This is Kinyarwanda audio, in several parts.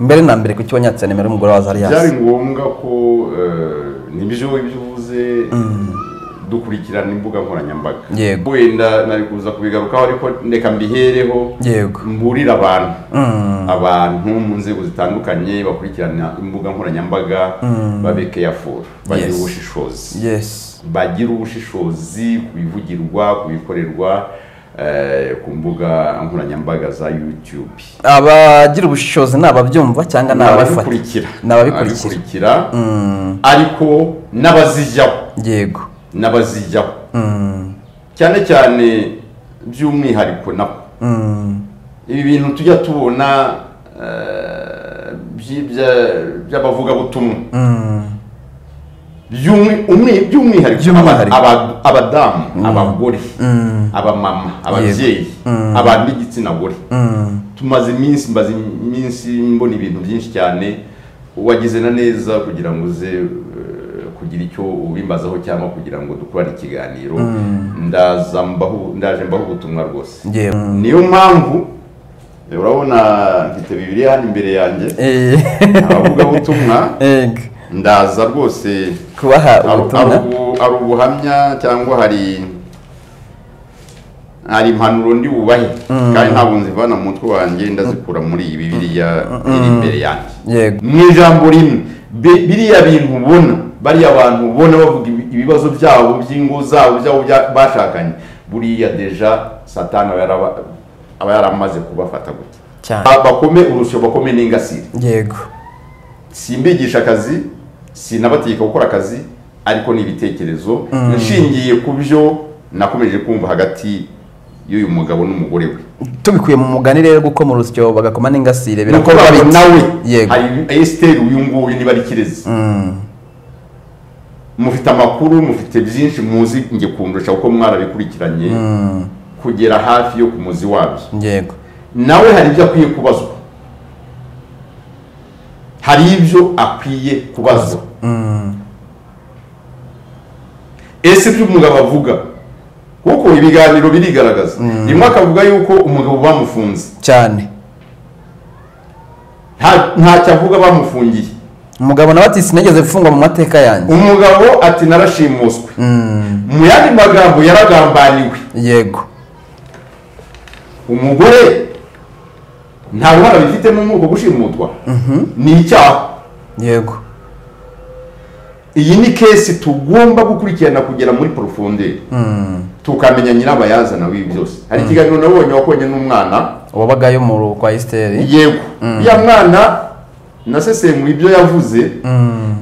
mbere na mbere ku cyo wanyatse nimero y'umugore wa byari zariyasi ngombwa ko eh, nibyo ibyo uvuze dukurikirana imbuga nkoranyambaga Yego. wenda nari kuza kubigarukaho ariko ndeka mbihereho yego mburira abantu Mm. abantu mu nzego zitandukanye bakurikirana imbuga nkoranyambaga babe careful bagire Yes. ubushishozi yes bagire ubushishozi ku bivugirwa ku bikorerwa eh, ku mbuga nkoranyambaga za youtube abagira ubushishozi ni ababyumva cyangwa ni ababifata ababikurikira Ni ababikurikira. ababikurikira ariko n'abazijyaho yego n'abazijyaho Mm. cyane cyane by'umwihariko nabo Mm. ibi bintu tujya tubona eh, by'ibya- by'abavugabutumwa Mm. by'umwi- umwi- by'umwihariko aba- By'umwihariko. aba- abadamu abagore abamama ababyeyi abantu b'igitsina gore Mm. tumaze iminsi mbaze iminsi mbona ibintu byinshi cyane wagize na neza kugira ngo uze eh, kugira icyo ubimbazaho cyangwa kugira ngo dukorane ikiganiro ndaza mbaho ndaje mbaho ubutumwa rwose yego niyo mpamvu eh, urabona mfite bibiri hano imbere yanjye Eh, abavugabutumwa yego ndaza rwose kubaha ari ubutumwa ari ubu- ari ubuhamya cyangwa hari hari impanuro ndi bubahe kandi ntabwo nzivana mu mutwe wanjye ndazikura muri iyi bibiliya iri imbere yanjye yego mu ijambo rimwe bi- biriya bintu ubona bariya bantu ubona bavuga ibi- ibibazo byabo by'ingo zabo byabo bya- bashakanye buriya deja satani aba yaraba- aba yaramaze kubafata gutya cyane Ba- bakome urusyo bakome n'ingasire yego simbigisha akazi sinabategeka gukora akazi ariko ni ibitekerezo nshingiye ku byo nakomeje kumva hagati y'uyu mugabo n'umugore we tubikuye mu mugani rero gukoma urusyo bagakoma n'ingasire nuko rero bita- nawe yego hari esiteri uyu nguyu niba ari kirezi Mm. mufite amakuru mufite byinshi muzi njye kundusha kuko mwarabikurikiranye Mm. kugera hafi yo ku muzi wabyo yego nawe hari ibyo akwiye kubazwa hari ibyo akwiye kubazwa Mm. ese ibyo umugabo avuga kuko ibiganiro birigaragaza rimwe akavuga yuko umugabo bamufunze cyane Nta- ntacyo avuga bamufungiye umugabo nawe ati sinigeze mfungwa mu mateka yanjye umugabo ati narashimuswe Mm. mu yandi magambo yaragambaniwe yego umugore nta ruhara bifitemo muri uko gushimutwa ni icyaha yego iyi ni kesi tugomba gukurikirana kugera muri porofonderi Mm. tukamenya nyirabayazana w'ibi byose hari ikiganiro nabonye wakonye n'umwana wabagayo mu rugo kwa esiteri yego ya mwana nasesenguye ibyo yavuze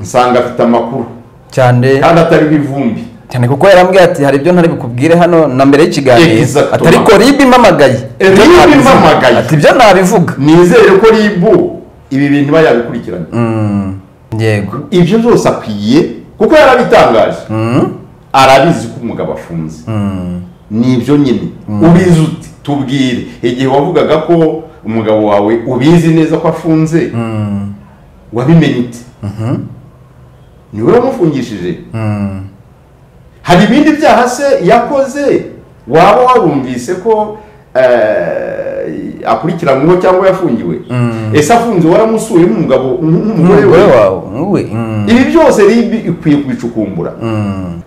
nsanga afite amakuru cyane kandi atariho ivumbi cyane kuko yarambwiye ati hari ibyo ntari bukubwire hano na mbere y'ikiganiro Exactement. ati ariko ribu impamagaye Eh, Ibyo RIB ntabivuga. impamagaye. ati ibyo nabivuga nizere ko ribu ibi bintu iba yabikurikiranye Mm. yego ibyo byose akwiye kuko yarabitangaje arabizi ko umugabo afunze ni ibyo nyine ubizi ute tubwire igihe wavugaga ko umugabo wawe ubizi neza ko afunze wabimenye ute niwe wamufungishije hari ibindi byaha se yakoze waba warumvise ko eh, akurikiranyweho cyangwa yafungiwe ese afunze waramusuye nk'umugabo nk'umugore umugore we wawe wowe Mm. ibi byose ribi ikwiye kubicukumbura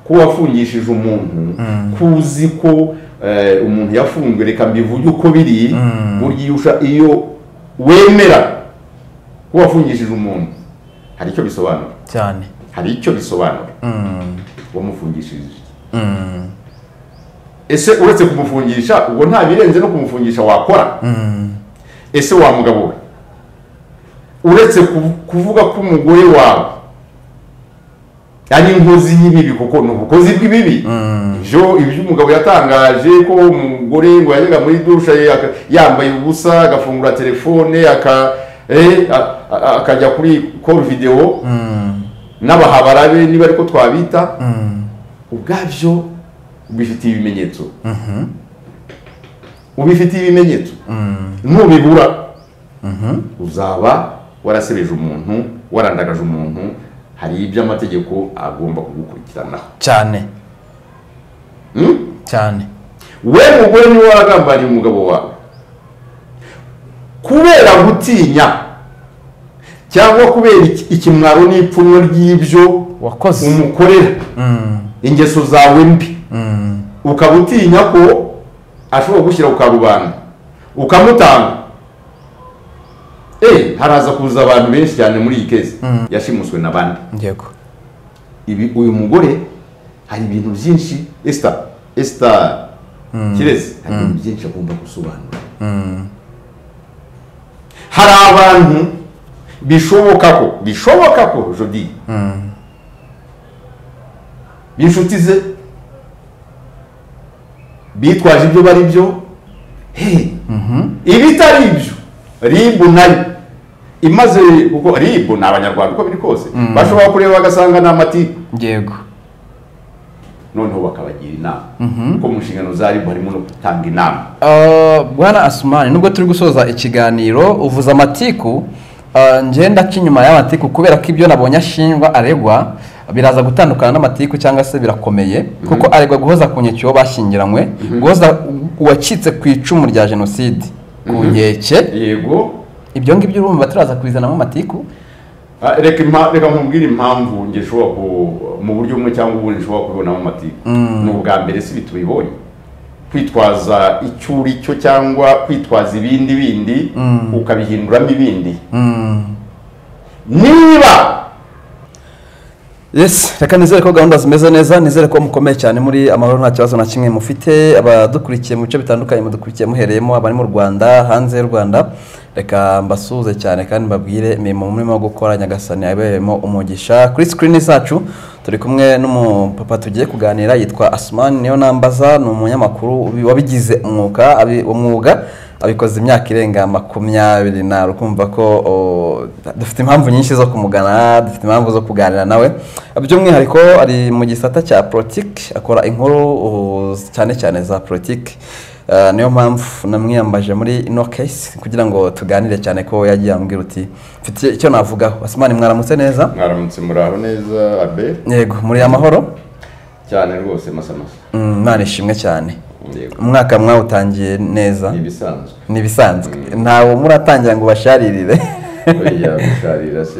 ko wafungishije umuntu kuzi ko eh, umuntu yafunzwe reka mbivuge uko biri burya iyo usha- iyo wemera ko wafungishije umuntu hari icyo bisobanura cyane hari icyo bisobanura Mm. wamufungishije iki? Mm. ese uretse kumufungisha ubwo nta birenze no kumufungisha wakora Mm. ese wa mugabo we uretse ku- kuvuga ko umugore wawe ari inkozi y'ibibi kuko ni ubukozi bw'ibibi ibyo ibyo umugabo yatangaje ko umugore ngo yajyaga muri dusha ye aka- yambaye ubusa agafungura telefone aka- eh, a- a- akajya kuri call video n'abahabara be niba ariko twabita ubwabyo ubifitiye ibimenyetso ubifitiye ibimenyetso nubibura uzaba warasebeje umuntu warandagaje umuntu hari ibyo amategeko agomba kugukurikiranaho cyane Hmm? cyane we mugore niwe waragambaniye umugabo wawe kubera gutinya cyangwa kubera iki- ikimwaro n'ipfunwe ry'ibyo wakoze umukorera Mm, ingeso zawe mbi mm, ukaba utinya ko ashobora gushyira ku karubanda ukamutanga eee haraza kuza abantu benshi cyane muri iyi kezi yashimuswe na bande yego ibi uyu mugore hari ibintu byinshi esita esita kirezi hari ibintu byinshi agomba gusobanura hari abantu bishoboka ko bishoboka ko jodi b'inshuti ze bitwaje ibyo bari byo hey ibitari ibyo ribu nayo imaze kuko ribu ni abanyarwanda uko biri kose bashobora kureba bagasanga ni amatiku yego noneho bakabagira inama kuko mu nshingano za ribu harimo no gutanga inama Uh, bwana asumani nubwo turi gusoza ikiganiro uvuze amatiku uh, ngenda cy'inyuma y'amatiku kubera ko ibyo nabonye ashinjwa aregwa biraza gutandukana n'amatiku cyangwa se birakomeye kuko aregwa guhoza ku nkeke uwo bashyingiranywe guhoza uwacitse ku icumu rya jenoside ku nkeke yego ibyo ngibyo urumva turaza kubizanamo amatiku Ah, reka impa- reka nkubwire impamvu njye nshobora ku mu buryo bumwe cyangwa ubundi nshobora kubibonamo amatiku ni ubwa mbere si bitubibonye kwitwaza icyo uri cyo cyangwa kwitwaza ibindi bindi ukabihinduramo ibindi niba Yes, reka nizere ko gahunda zimeze neza nizere ko mukomeye cyane muri amahoro nta kibazo na kimwe mufite abadukurikiye mu bice bitandukanye mudukurikiye muhereyemo abari mu Rwanda hanze y'u Rwanda reka mbasuhuze cyane kandi mbabwire imirimo murimo gukora Nyagasani abereyemo umugisha kuri screen zacu turi kumwe n'umupapa tugiye kuganira yitwa Asman niyo nambaza ni umunyamakuru ubi- wabigize umwuga abi- umwuga abikoze imyaka irenga makumyabiri nari kumva ko o, dufite impamvu nyinshi zo kumugana dufite impamvu zo kuganira nawe by'umwihariko ari mu gisata cya politiki akora inkuru o, cyane cyane za politiki Eh, niyo mpamvu namwiyambaje muri ino case kugira ngo tuganire cyane ko yagiye ambwira uti mfite icyo navugaho basimani mwaramutse neza mwaramutse muraho neza abe yego muri amahoro cyane rwose masamasa Mm, imana ishimwe cyane yego umwaka mwawutangiye neza ni ibisanzwe ni ibisanzwe ntawe muratangira ngo ubasharirire buriya gusharira si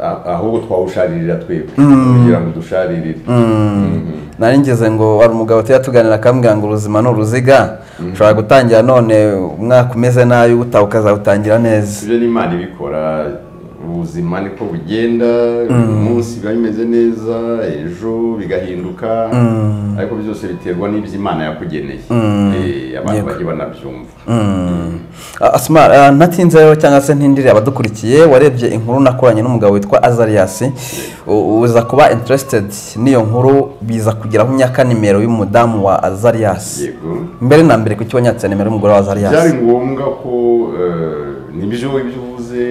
ah- ahubwo twawusharirira twebwe kugira ngo dusharirire Mhm. nari ngeze ngo hari umugabo tujya tuganira akambwira ngo ubuzima ni uruziga ushobora gutangira none umwaka umeze nabi utaha ukazawutangira neza ibyo ni imana ibikora ubuzima niko bugenda uyu munsi biba bimeze neza ejo bigahinduka ariko byose biterwa n'ibyo imana yakugeneye Eh, abantu Yego. bajye banabyumva Ah, Asma ah, ntatinze rero cyangwa se ntindire abadukurikiye warebye inkuru nakoranye n'umugabo witwa Azarias u- uza kuba interested n'iyo nkuru biza kugeraho imyaka nimero y'umudamu wa Azarias yego mbere na mbere kuki wanyatse nimero y'umugore wa byari Azarias ngombwa ko eh, nibyo ibyo uvuze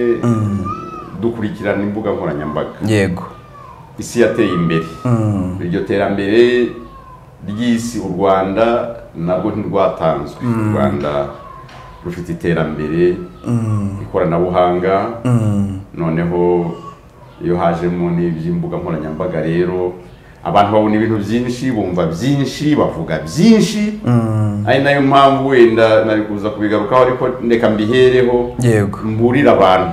dukurikirana imbuga nkoranyambaga yego isi yateye imbere iryo terambere ry'isi u rwanda nabwo ntirwatanzwe u rwanda rufite iterambere ikoranabuhanga noneho iyo hajemo n'iby'imbuga nkoranyambaga rero abantu babona ibintu byinshi bumva byinshi bavuga byinshi ari nayo mpamvu wenda nari kuza kubigarukaho ariko reka mbihereho yego mburira abantu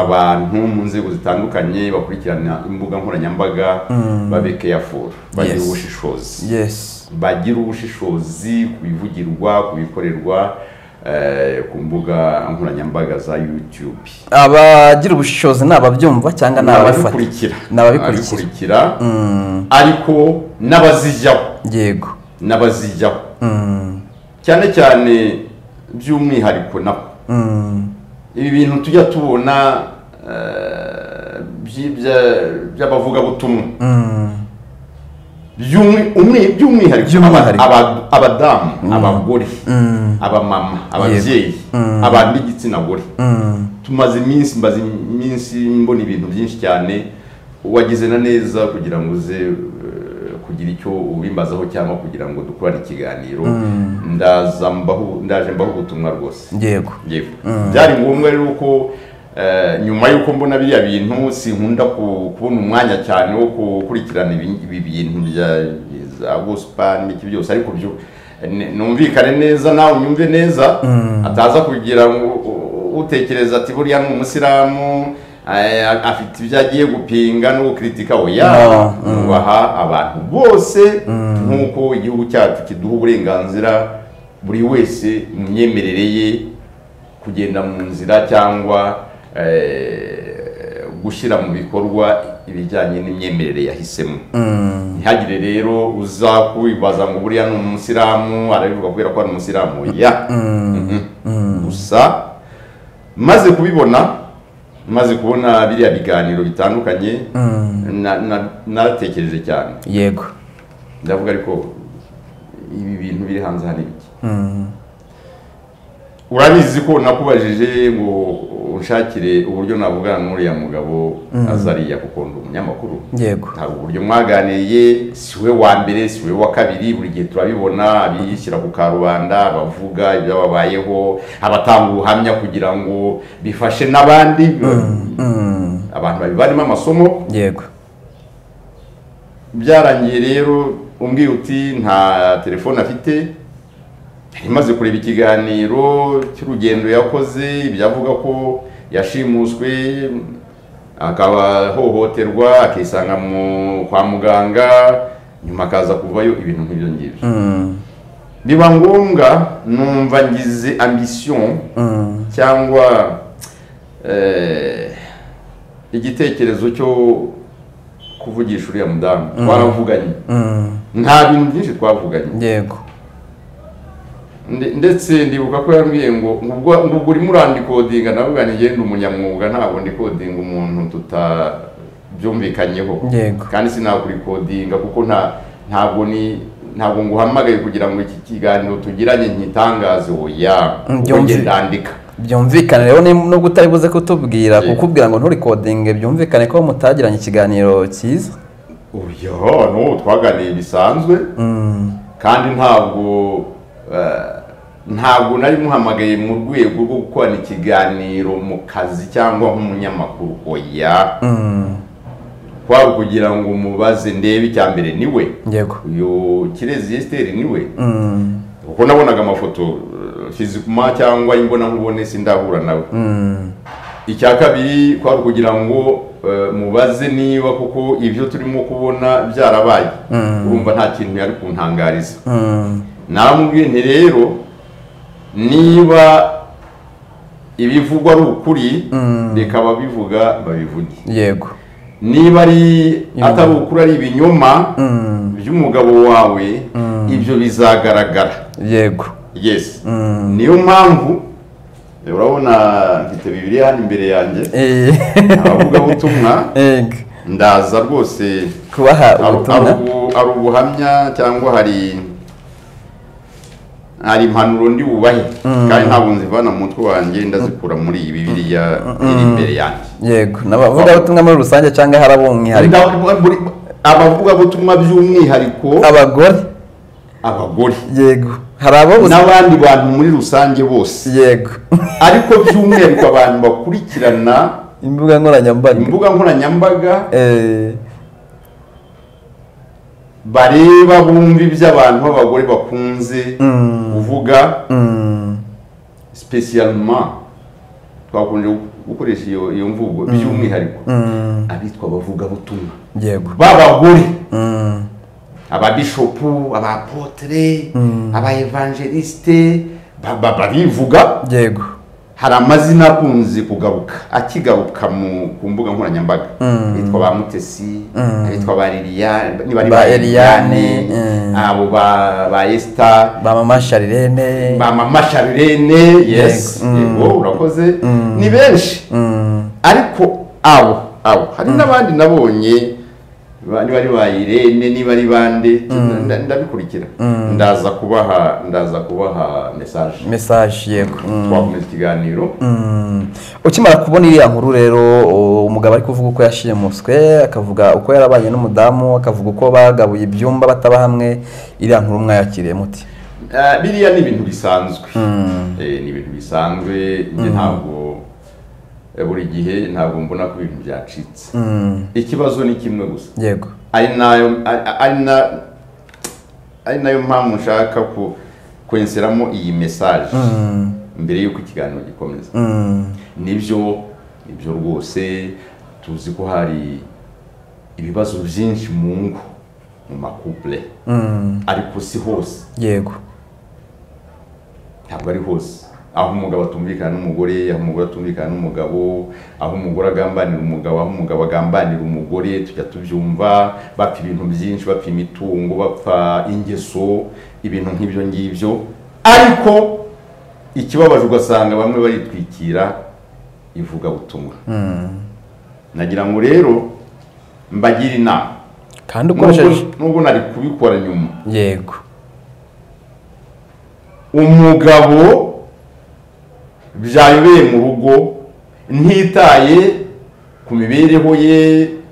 abantu mu nzego zitandukanye bakurikirana imbuga nkoranyambaga babe careful bagire Yes. ubushishozi yes bagire ubushishozi ku bivugirwa ku bikorerwa eh, ku mbuga nkoranyambaga za youtube abagira ubushishozi ni ababyumva cyangwa ni ababifata ababikurikira Ni ababikurikira. ababikurikira ariko n'abazijyaho yego n'abazijyaho cyane cyane by'umwihariko nabo ibi bintu tujya tubona eh, by'ibya- by'abavugabutumwa By'umwi- umwi- by'umwihariko aba- By'umwihariko. aba- abadamu abagore abamama ababyeyi abantu b'igitsina gore tumaze iminsi mbaze iminsi mbona ibintu byinshi cyane wagize na neza kugira ngo uze eh, kugira icyo ubimbazaho cyangwa kugira ngo dukorane ikiganiro ndaza mbaho ndaje mbaho ubutumwa rwose yego yewe byari ngombwa rero ko eh, nyuma y'uko mbona biriya bintu sinkunda ku- kubona umwanya cyane wo gukurikirana ibi ibi bintu bya za gospel n'iki byose ariko byo ne- numvikane neza nawe unyumve neza ataza kugira ngo u- u- utekereza ati buriya ni umusilamu eh, afite ibyo agiye gupinga no gukritika oya No, mm. tubaha abantu bose nk'uko igihugu cyacu kiduha uburenganzira buri wese mu myemerere ye kugenda mu nzira cyangwa eh, gushyira mu bikorwa ibijyanye n'imyemerere yahisemo ntihagire rero uza kwibaza ngo buriya ni umusilamu arabivuga kubera ko ari umusilamu ya Mhm. gusa maze kubibona maze kubona biriya biganiro bitandukanye na- na- naratekereje cyane yego ndavuga ariko ibi bintu biri hanze hari bike urabizi ko nakubajije ngo unshakire uburyo navugana n'uriya mugabo azariya kuko ndi umunyamakuru yego hari uburyo mwaganiriye siwe wa mbere siwe wa kabiri buri gihe turabibona abishyira ku karubanda abavuga ibyababayeho abatanga ubuhamya kugira ngo bifashe n'abandi abantu babivanemo amasomo yego byarangiye rero umbwiye uti nta telefone afite yari imaze kureba ikiganiro cy'urugendo yakoze ibyavuga ko yashimuswe akahohoterwa akisanga mu- kwa muganga nyuma akaza kuvayo ibintu nk'ibyo ngibyo biba ngombwa numva ngize ambisiyo cyangwa eh, igitekerezo cyo kuvugisha uriya mudamu twaravuganye nta bintu byinshi twavuganye yego Nde- ndetse ndibuka ko yambwiye ngo ngo ubwo ngo ubwo urimo urandikodinga navuga ni ngende umunyamwuga ntabwo ndikodinga umuntu tutabyumvikanyeho Yego. kandi sinakurikodinga kuko nta ntabwo ni ntabwo nguhamagaye kugira ngo iki kiganiro tugiranye nkitangaze oya Mm, ubwo byumvi- njye ndandika byumvikane rero ni- nubwo utari buze kutubwira Yego. kukubwira ngo nturikodinge byumvikane ko mutagiranye ikiganiro cyiza oya no twaganiye bisanzwe kandi ntabwo eh, ntabwo nari muhamagaye mu rwego rwo gukorana ikiganiro mu kazi cyangwa nk'umunyamakuru oya kwaba kugira ngo mubaze ndebe icya mbere ni we yego uyu kirezi yesiteri ni we kuko nabonaga amafoto eh, fizikuma cyangwa imbonankubone sindahura nawe icya kabiri kwari ukugira ngo eh, mubaze niba kuko ibyo turimo kubona byarabaye urumva nta kintu yari kuntangariza naramubwiye nti rero niba ibivugwa ari ukuri reka ababivuga babivuge yego niba ari atari ukuri ari ibinyoma by'umugabo wawe ibyo bizagaragara yego yes niyo mpamvu urabona mfite bibiri hano imbere yanjye Eh, abavugabutumwa yego ndaza rwose kubaha ari ubutumwa ari ubu- ari ubuhamya cyangwa hari hari impanuro ndi bubahe kandi ntabwo nzivana mu mutwe wanjye ndazikura muri iyi bibiriya iri imbere yanjye yego n'abavugabutumwa muri rusange cyangwa hari abo mu mwihariko Nda- buri- abavugabutumwa by'umwihariko abagore abagore yego hari abo gusa- n'abandi bantu muri rusange bose yego ariko by'umwihariko abantu bakurikirana imbuga nkoranyambaga imbuga nkoranyambaga Eh, bareba bumva iby'abantu b'abagore bakunze kuvuga spesialima twakunze gukoresha iyo iyo mvugo by'umwihariko abitwa abavugabutumwa yego b'abagore ababishopu abapotere abaevangeliste ba- ba- barivuga yego hari amazina akunze kugaruka akigaruka mu ku mbuga nkoranyambaga abitwa ba mutesi abitwa ba liliane niba ari Ba ba Eliane, liliane mm. abo ba ba esita ba mama sharirene mama sharirene yes Yego. Mm. yego urakoze ni benshi ariko abo abo hari n'abandi nabonye ba- niba ari ba irene niba ari bande nda- ndabikurikira ndaza kubaha ndaza kubaha message mesaje yego twakomeza ikiganiro ukimara kubona iriya nkuru rero o- umugabo ari kuvuga uko yashimuswe akavuga uko yarabanye n'umudamu akavuga uko bagabuye ibyumba bataba hamwe iriya nkuru mwayakiriye muti Eh, biriya ni ibintu bisanzwe Eh, ni ibintu bisanzwe njye ntabwo eh, buri gihe ntabwo mbona ko ibintu byacitse ikibazo ni kimwe gusa yego ari nayo ari- ari na ari nayo mpamvu nshaka ku kwenseramo iyi mesaje mbere y'uko ikiganiro gikomeza nibyo ibyo rwose tuzi ko hari ibibazo byinshi mu ngo mu makupure ariko si hose yego ntabwo ari hose aho umugabo atumvikana n'umugore aho umugore atumvikana n'umugabo aho umugore agambanira umugabo aho umugabo agambanira umugore tujya tubyumva bapfa ibintu byinshi bapfa imitungo bapfa ingeso ibintu nk'ibyo ngibyo ariko ikibabaje ugasanga bamwe baritwikira ivugabutumwa nagira ngo rero mbagire inama kandi ukoresheje Nubwo- nubwo nari kubikora nyuma yego umugabo byayobeye mu rugo ntitaye ku mibereho ye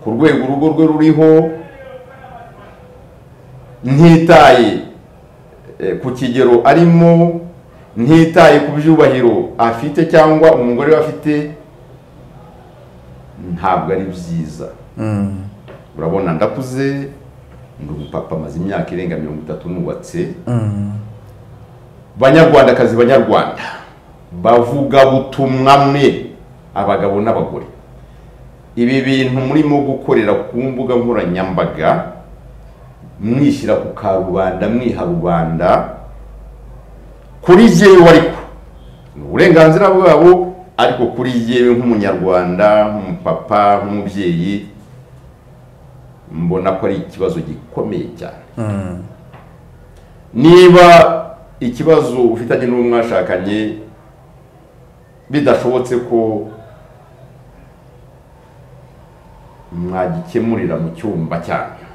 ku rwego urugo rwe ruriho ntitaye eh, ku kigero arimo ntitaye ku byubahiro afite cyangwa umugore we afite ntabwo ari byiza urabona ndakuze ndi umupapa amaze imyaka irenga mirongo itatu nubatse banyarwandakazi banyarwanda bavuga butumwa mwe abagabo n'abagore ibi bintu murimo gukorera ku mbuga nkoranyambaga mwishyira ku karubanda mwiha rubanda kuri jyewe ariko ni uburenganzira bwabo ariko kuri jyewe nk'umunyarwanda nk'umupapa nk'umubyeyi mbona ko ari ikibazo gikomeye cyane niba ikibazo ufitanye n'uwo mwashakanye bidashobotse ko mwagikemurira mu cyumba cyanyu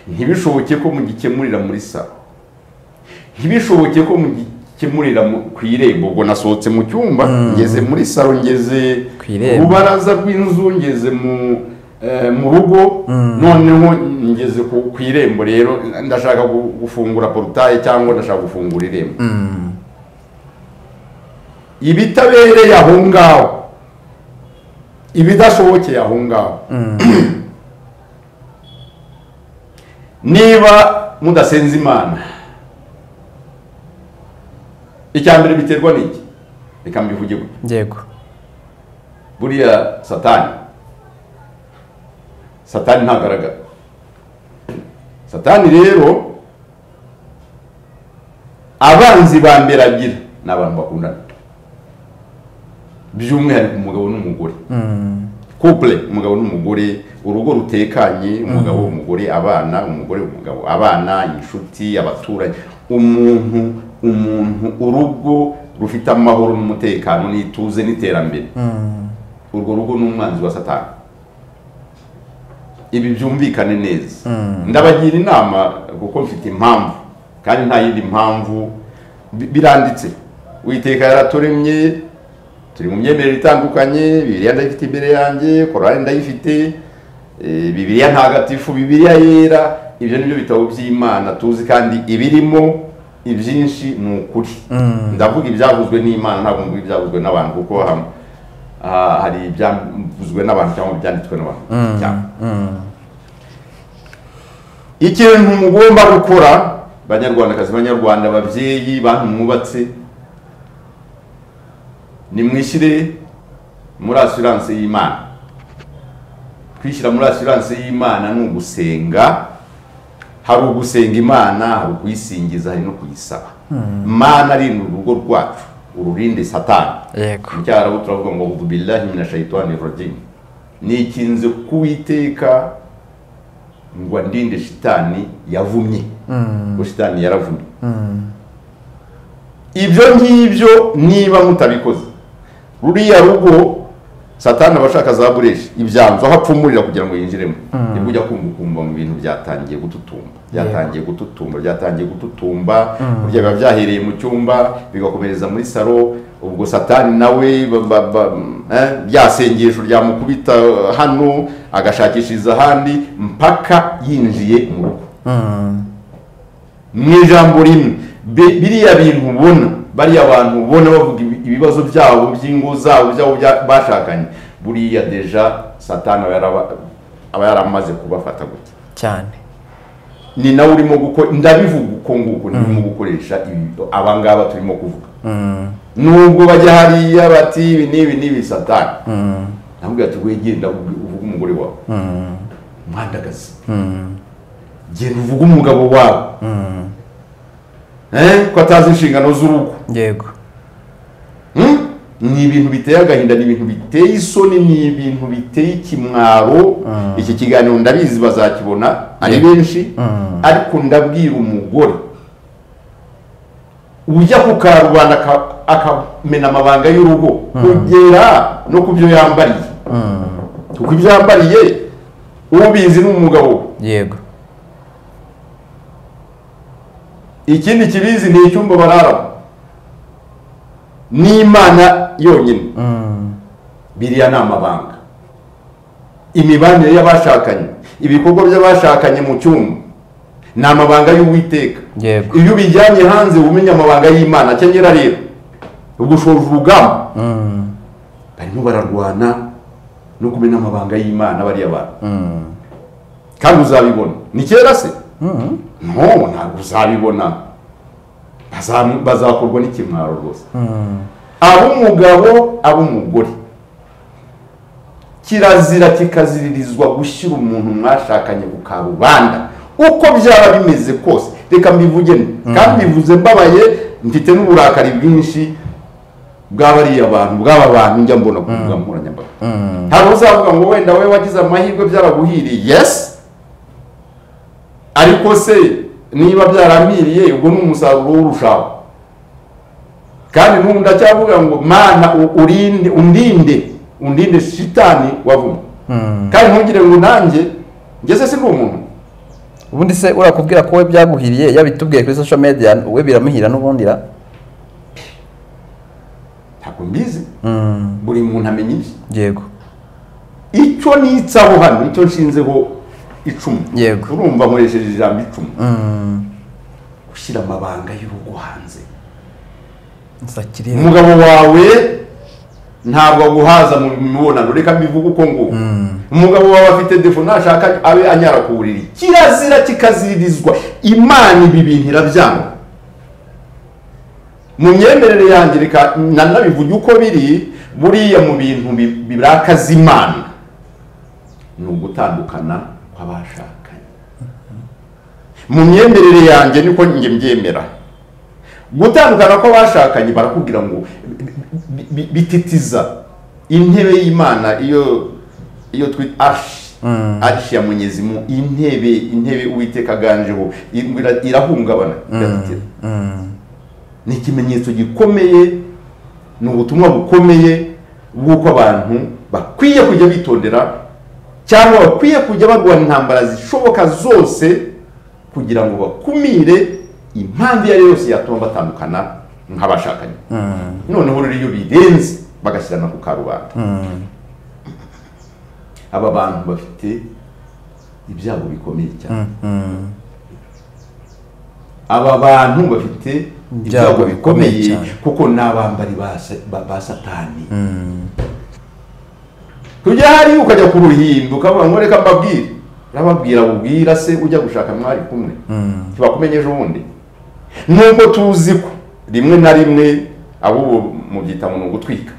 ntibishoboke ko mugikemurira muri salo ntibishoboke ko mugikemurira mu- ku irembo ubwo nasohotse mu cyumba ngeze muri salo ngeze Ku irembo. rubaraza rw'inzu ngeze mu eh, mu rugo noneho ngeze ku ku irembo rero ndashaka gu- gufungura porutaye cyangwa ndashaka gufungura irembo ibitabereye aho ngaho ibidashobokeye aho ngaho niba mudasenze imana icya mbere biterwa n'iki reka mbivuge gutya yego buriya satani satani ntagaragara satani rero abanzi ba mbere agira ni abantu bakundana by'umwihariko umugabo n'umugore couple umugabo n'umugore urugo rutekanye umugabo umugore abana umugore umugabo abana inshuti abaturanyi umuntu umuntu urugo rufite amahoro n'umutekano n'ituze n'iterambere urwo rugo ni umwanzi wa satani ibi byumvikane neza ndabagira inama kuko mfite impamvu kandi nta yindi mpamvu bi- biranditse witeka yaraturemye turi mu myemerere itandukanye bibiliya ndayifite imbere yanjye korari ndayifite eh, bibiliya ntagatifu bibiliya yera ibyo nibyo bitabo by'imana tuzi kandi ibirimo ibyinshi ni ukuri ndavuga ibyavuzwe n'imana ntabwo mvuga ibyavuzwe n'abantu kuko ham- ah, hari ibyavuzwe n'abantu cyangwa ibyanditswe n'abantu cyane ikintu mugomba gukora banyarwandakazi banyarwanda babyeyi bantu mwubatse nimwishyire muri asiranse y'imana kwishyira muri asiranse y'imana ni ugusenga hari ugusenga imana hari ukuyisingiza hari no kuyisaba mana rinda urugo rwacu ururinde satani yego mu cyarabu turavuga ngo udubillahi mina shayitani rajim nikinze kuwiteka ngo ndinde shitani yavumye ngo shitani yaravumye ibyo ngibyo niba mutabikoze ruriya rugo satani aba ashaka za bureshi ibyanzu aho apfumurira kugira ngo yinjiremo nibwo ujya kumva ukumva mu bintu byatangiye gututumba byatangiye gututumba byatangiye gututumba burya biba byahereye mu cyumba bigakomereza muri salo ubwo satani nawe ba- ba- ba- eh, bya sengesho ryamukubita eh, hano agashakishiriza ahandi mpaka yinjiye mu rugo mu ijambo rimwe bi- biriya bintu ubona bariya abantu ubona bavuga ibi- ibibazo byabo by'ingo zabo byabo bya- bashakanye buriya deja satani aba yaraba- aba yaramaze kubafata gutya cyane ni nawe urimo gukora ndabivuga uko nguko ndimo gukoresha ibi abangaba turimo kuvuga nubwo bajya hariya bati ibi n'ibi n'ibi satani ntabwo ati wegenda uvuge umugore wawe mwandagazi genda uvuge umugabo wawe Eh, ko atazi inshingano z'urugo yego Hmm? ni ibintu biteye agahinda ni ibintu biteye isoni ni ibintu biteye ikimwaro iki kiganiro ndabizi bazakibona ari benshi ariko ndabwira umugore ujya ku karubanda aka- akamena amabanga y'urugo kugera no ku byo yambariye kuko ibyo yambariye ubizi ni umugabo we yego ikindi kibizi ni icyumba bararamo n'imana yonyine biriya ni amabanga imibanire y'abashakanye ibikorwa by'abashakanye mu cyumba ni amabanga y'uwiteka Yego. iyo ubijyanye hanze uba umenya amabanga y'imana akenyera rero ubwo ushoje urugamba barimo bararwana no kumenya amabanga y'imana bariya bantu kandi uzabibona ni kera se no ntabwo uzabibona Bazamu- bazakorwa n'ikimwaro rwose ab'umugabo ab'umugore kirazira kikaziririzwa gushyira umuntu mwashakanye ku karubanda uko byaba bimeze kose reka mbivuge kandi bivuze mbabaye mfite n'uburakari bwinshi bw'abariya bantu bw'aba bantu njya mbona ku mbuga nkoranyambaga hari uzavuga ngo wenda wowe wagize amahirwe byaraguhiriye yesi ariko se niba byarampiriye ubwo ni umusaruro w'urushaho kandi n'ubu ndacyavuga ngo mana u- urinde undinde undinde shitani wavuma kandi ntugire ngo nanjye ngeze si umuntu ubundi se urakubwira ko we byaguhiriye yabitubwiye kuri social media we biramuhira n'ubundi ra ntabwo mbizi buri muntu amenya ibye yego icyo nitsaho hano icyo nshinzeho icumu Yego. urumva nkoresheje ijambo icumu gushyira amabanga y'urugo hanze nsakiriye umugabo wawe ntabwo aguhaza mu mibonano reka mbivuge uko nguko umugabo wawe afite defo nashaka abe anyara ku buriri kirazira kikazirizwa imana ibi bintu irabyanga mu myemerere yanjye reka nanabivuge uko biri buriya mu bintu bi- birakaza imana ni ugutandukana kw'abashakanye mu myemerere yanjye niko njye mbyemera gutandukana kw'abashakanye barakubwira ngo bi- bi- bititiza intebe y'imana iyo iyo twita arshi arshi ya munyezimu intebe intebe uwiteka aganjeho ira- irahungabana iratitira ni ikimenyetso gikomeye ni ubutumwa bukomeye bw'uko abantu bakwiye kujya bitondera cyangwa bakwiye kujya barwana intambara zishoboka zose kugira ngo bakumire impamvu iyo ari yo yose yatuma batandukana nk'abashakanye noneho rero iyo birenze bagashyirana ku karubanda aba bantu bafite ibyago bikomeye cyane aba bantu bafite ibyago bikomeye cyane. kuko ni abambari ba sa- ba- ba satani tujya hariya ukajya ku ruhimbi ukavuga ngo reka mbabwire urababwira ubwira se ujya gushaka mwari kumwe ntibakumenye ejo bundi nubwo tuzi ko rimwe na rimwe abo mubyita ngo ni ugutwika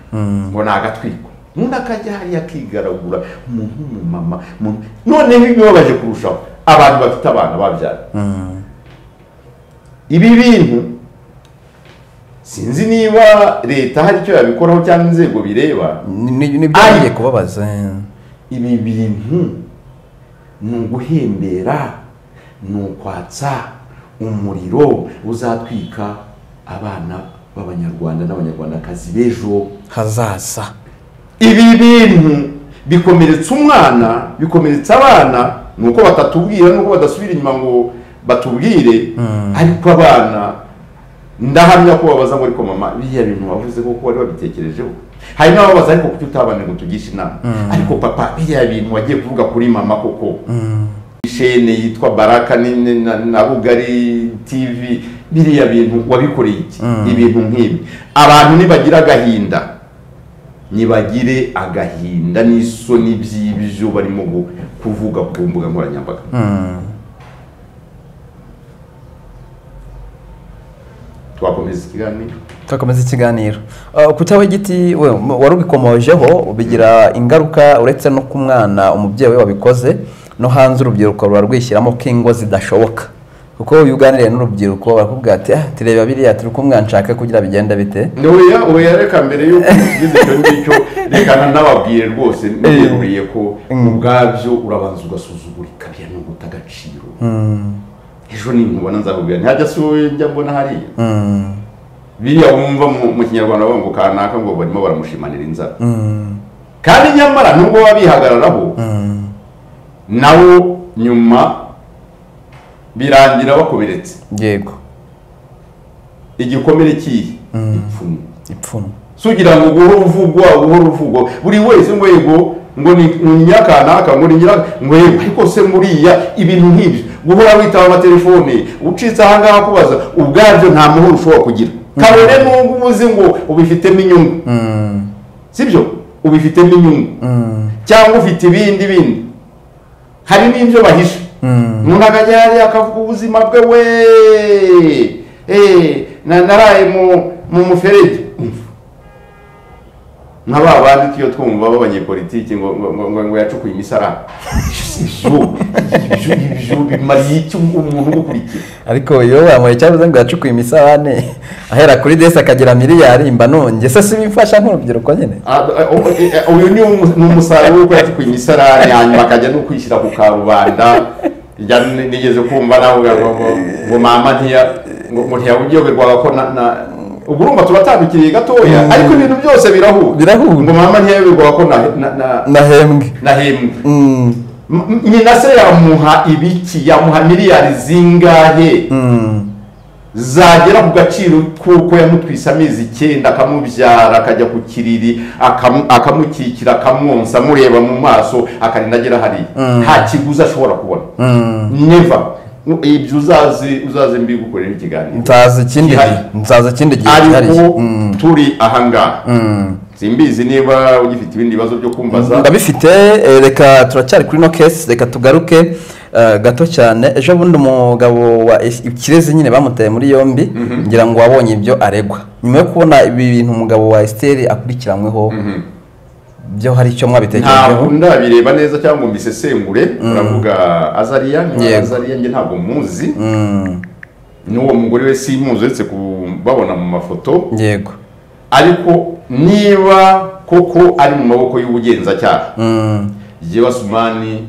ngo ni agatwiko undi akajya hariya akigaragura umuntu w'umumama umuntu- noneho ibibabaje kurushaho abantu bafite abana babyara ibi bintu sinzi niba leta hari icyo yabikoraho cyangwa inzego bireba nibyo kubabaza ibi bintu ni uguhembera ni ukwatsa umuriro uzatwika abana b'abanyarwanda n'abanyarwandakazi b'ejo hazaza ibi bintu bikomeretsa umwana bikomeretsa abana ni uko batatubwira nuko badasubira inyuma ngo batubwire ariko abana ndahamya ko babaza ngo ariko mama biriya bintu wavuze koko wari wabitekerejeho hari n'ababaza ariko kuki utabana ngo tugishe inama ariko papa biriya bintu wagiye kuvuga kuri mama koko ishene yitwa baraka ni- ni- na- na rugari tv biriya bintu wabikoreye iki ibintu nk'ibi abantu nibagira agahinda nibagire agahinda n'isoni by'ibyo barimo gu- kuvuga ku mbuga nkoranyambaga twakomeza ikiganiro tugakomeza ikiganiro Ah, kutaho igiti we wari ubikomojeho bigira ingaruka uretse no ku mwana umubyeyi we wabikoze no hanze urubyiruko ruba rwishyiramo ko ingo zidashoboka kuko iyo uganiriye n'urubyiruko barakubwira ati ah tureba biriya turi kumwana nshaka kugira bigenda bite oya oya reka mbere y'uko ugize icyo ngicyo reka nanababwire rwose niberuriye ko ubwabyo urabanza ugasuzugura ikariya n'ubu utagaciro ejo nimubona nzakubwira ntihajya si wowe njya mbona hariya Mm, biriya wumva mu- mu kinyarwanda bavuga ngo kanaka ngo barimo baramushimanira inzara mm, kandi nyamara nubwo babihagararaho mm, nawo nyuma birangira bakomeretse yego igikomere kihe ipfumu ipfumu sugira ngo guhora uvugwa guhora uvugwa buri wese ngo yego ngo ni ni nyakanaka ngo ni nyira ngo yego ariko se muriya ibintu nk'ibyo guhora witaba amatelefone ucitse aha ngaha kubaza ubwabyo nta muhoro ushobora kugira kabone n'ubwo uba uzi ngo ubifitemo inyungu Mm, sibyo ubifitemo inyungu mm, cyangwa ufite ibindi bindi hari n'ibyo bahisha Mm. umuntu akajya hariya akavuga ubuzima bwe we Eh, na- naraye mu mu muferege nka ba bandi tuyo twumva b'abanyepolitiki ngo ngo- ngo- ngo ngo yacukuye imisaraba ibyo ibyo ibyo bimariye iki umuntu ugukurikiye ariko iyo wamuye cyavuze ngo yacukuye imisabane ahera kuri desi akagira miliyari mba nongeye se si bimfasha nk'urubyiruko nyine Ah, ah, oh, eh, eh, uyu ni umu- ni umusaruro w'uko yacukuye imisarane hanyuma akajya no kwishyira ku karubanda rya ni- nigeze kumva nawe ngo- ngo- ngo- ngo mama ntiya ngo ngo ntiyaburyoherwaga ko na na ubwo urumva turatandukiriye gatoya Mm. ariko ibintu byose birahura Birahura. ngo mama ntiyayoberwaga ko na- na- na- nahembwe nahembwe Mm, M- m- nyina se yamuha ibiki yamuha miliyari zingahe mm, zagera ku gaciro kuko yamutwise amezi icyenda akamubyara akajya ku kiriri akamu- akamukikira akamwonsa amureba mu maso akarinda agera hariya nta kiguzi ashobora kubona mm. neva ibyo uzazi uzaze mbigukorera ikiganiro nzaza ikindi gihe Gihari. nzaza ikindi gihe ariko cyihariye turi ahangaha simbizi niba ugifite ibindi bibazo byo kumbaza ndabifite eh, reka turacyari kuri no kesi reka tugaruke eh, gato cyane ejo bundi umugabo wa Es- kirezi nyine bamuteye muri yombi ngira ngo wabonye ibyo aregwa nyuma yo kubona ibi bintu umugabo wa esiteri akurikiranyweho Mhm. byo hari icyo mwabitekerejeho ntabwo ndabireba neza cyangwa ngo mbisesengure uravuga azariya niba Yego. azariya njye ntabwo muzi Mm, n'uwo mugore we simuzi uretse kubabona mu mafoto yego ariko niba koko ari mu maboko y'ubugenzacyaha Mm, jyewe asumani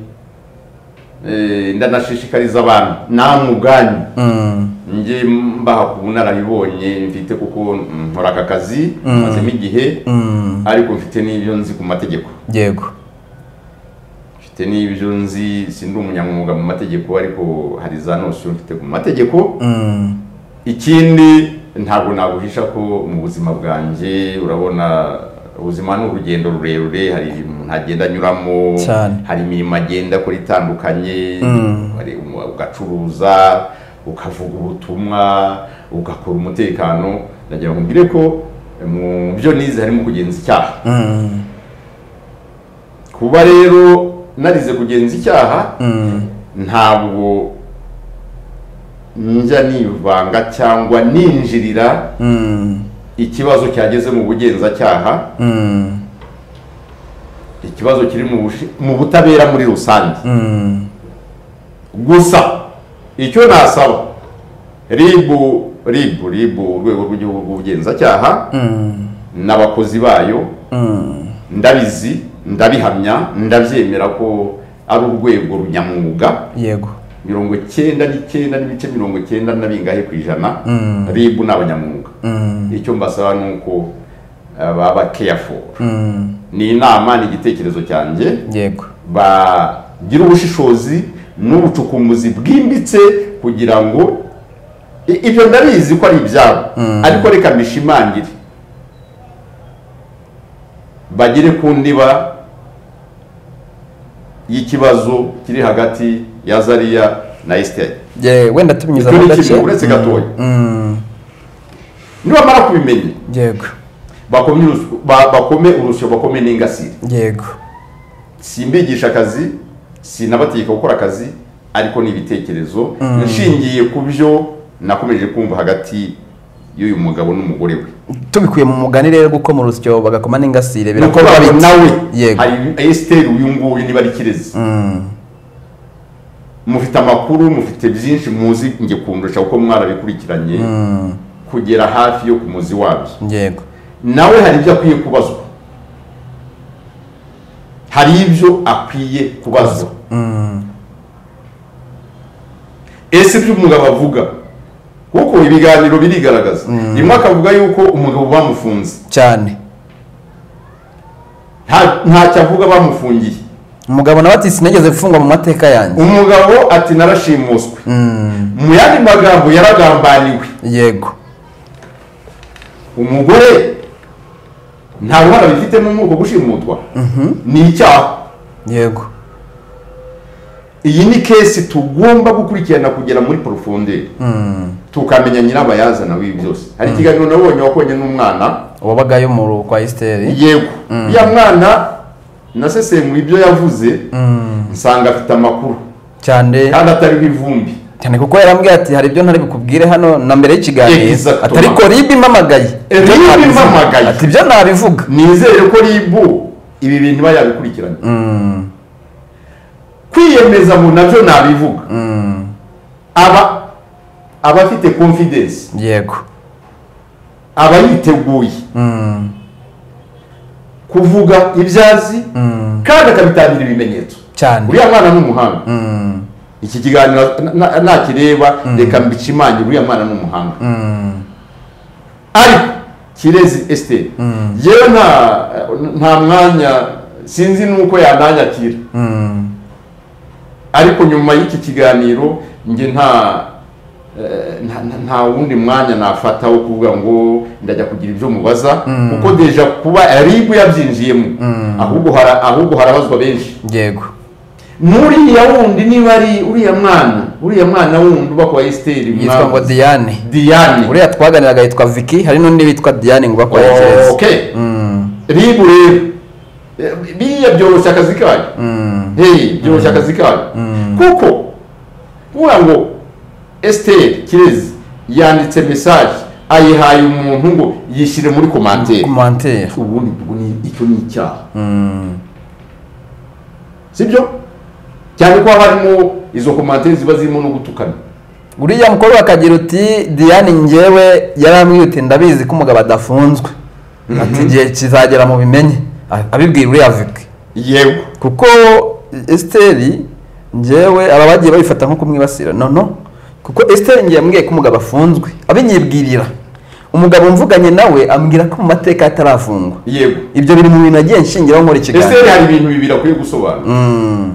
eh, ndanashishikariza abantu namwe ubwanyu mm, njye mbaha ku bunararibonye mfite kuko nkora aka kazi mazemo igihe mm, ariko mfite n'ibyo nzi ku mategeko yego mfite n'ibyo nzi sindi umunyamwuga mu mategeko ariko hari za nosiyo mfite ku mategeko Mm, ikindi ntabwo naguhisha ko mu buzima bwanjye urabona ubuzima ni urugendo rurerure hari ibintu umuntu agenda anyuramo Cyane. hari imirimo agenda akora itandukanye Mm. hari umu- ugacuruza ukavuga ubutumwa ugakora umutekano ndagira ngo mbwire ko mu byo nize harimo kugenza icyaha mm, kuba rero narize kugenza icyaha mm, ntabwo njya nivanga cyangwa ninjirira mm, ikibazo cyageze mu bugenzacyaha mm, ikibazo kiri mu bushi- mu butabera muri rusange mm, gusa icyo nasaba ribu ribu ribu urwego rw'igihugu rw'ubugenzacyaha mm, n'abakozi bayo mm. ndabizi ndabihamya ndabyemera ko ari urwego runyamwuga yego mirongo cyenda n'icyenda n'ibice mirongo cyenda na bingahe ku ijana Mm. ribu ni abanyamwuga Mm, icyo mbasaba ni uko eh, baba careful mm, ni inama ni igitekerezo cyanjye yego bagira ubushishozi n'ubucukumuzi bwimbitse kugira ngo i- ibyo ndabizi ko ari ibyabo ariko reka mbishimangire bagere ku ndiba y'ikibazo kiri hagati ya zariya na esiteri Ye- wenda tubinyuza Icyo mu ni gace ikintu uretse gatoya. Mm, nibamara kubimenya yego bakomye urusyo ba- bakome urusyo bakome n'ingasire yego simbigisha akazi sinabategeka gukora akazi ariko ni ibitekerezo nshingiye ku byo nakomeje kumva hagati y'uyu mugabo n'umugore we tubikuye mu mugani rero gukoma urusyo bagakoma n'ingasire nuko bita. babo nawe yego hari esiteri uyu nguyu niba ari kirezi mufite amakuru mufite byinshi muzi njye kundusha kuko mwarabikurikiranye kugera hafi yo ku muzi wabyo yego nawe hari ibyo akwiye kubazwa hari ibyo akwiye kubazwa ese ibyo umugabo avuga kuko ibiganiro birigaragaza rimwe akavuga yuko umugabo bamufunze cyane Nta- ntacyo avuga bamufungiye umugabo nawe ati sinigeze gufungwa mu mateka yanjye umugabo ati narashimuswe mu yandi magambo yaragambaniwe yego umugore nta ruhara bifitemo muri uko gushimutwa ni icyaha yego iyi ni kesi tugomba gukurikirana kugera muri porofonderi tukamenya nyirabayazana w'ibi byose hari ikiganiro nabonye wakonye n'umwana wabagayo mu ru- kwa esiteri yego ya mwana nasesenguye ibyo yavuze nsanga afite amakuru cyane kandi atariho ivumbi cyane kuko yarambwiye ati hari ibyo ntari bukubwire hano na mbere y'ikiganiro Exactement. ati ariko ribi mpamagaye Eh, Ibyo RIB nabivuga. mpamagaye. ati ibyo nabivuga nizere ko ribu ibi bintu bayabikurikiranye Mm, kwiyemeza mu nabyo nabivuga mm, aba aba afite confidence yego aba yiteguye Mm, kuvuga ibyo azi mm, kandi akabitangira ibimenyetso cyane uriya mwana ni umuhanga Mm, iki kiganiro na- na- nakireba reka mbikimangire uriya mwana ni umuhanga mm, ariko kirezi esiteri yewe nta nta mwanya sinzi nuko yananyakira mm, ariko nyuma y'iki kiganiro njye nta eh, nta- nta- nta wundi mwanya nafata wo kuvuga ngo ndajya kugira ibyo mubaza kuko deja kuba ribu yabyinjiyemo ahubwo hara- ahubwo harabazwa benshi yego muriya wundi niba ari uriya mwana uriya mwana wundi uba kwa esiteri yitwa ngo diane diyane uriya twaganiraga yitwa vicky hari n'undi witwa diane ngo bakora Oh, ikirezi okay Mm, ribu rero Eh, biriya byoroshya akazi kayo mm, hey byoroshya akazi kayo kuko kuvuga ngo esiteri kirezi yanditse mesaje ayihaye umuntu ngo yishyire muri komanteri commentaire ubundi ubwo ni- icyo ni icyaha Mm, sibyo cyane ko haba harimo izo komanteri ziba zirimo no gutukana uriya mukobwa akagira uti diane njyewe yarambwiye uti ndabizi ko umugabo adafunzwe ati igihe kizagera mu bimenye A- abibwira uriya vicky yego kuko esiteri njyewe aba bagiye babifata nko kumwibasira nono kuko esiteri njye yambwiye ko umugabo afunzwe abinyibwirira umugabo mvuganye nawe ambwira ko mu mateka atarafungwa yego ibyo biri mu bintu nagiye nshingiraho nkora esiteri ikiganiro hari ibintu bibiri akwiye gusobanura Mm.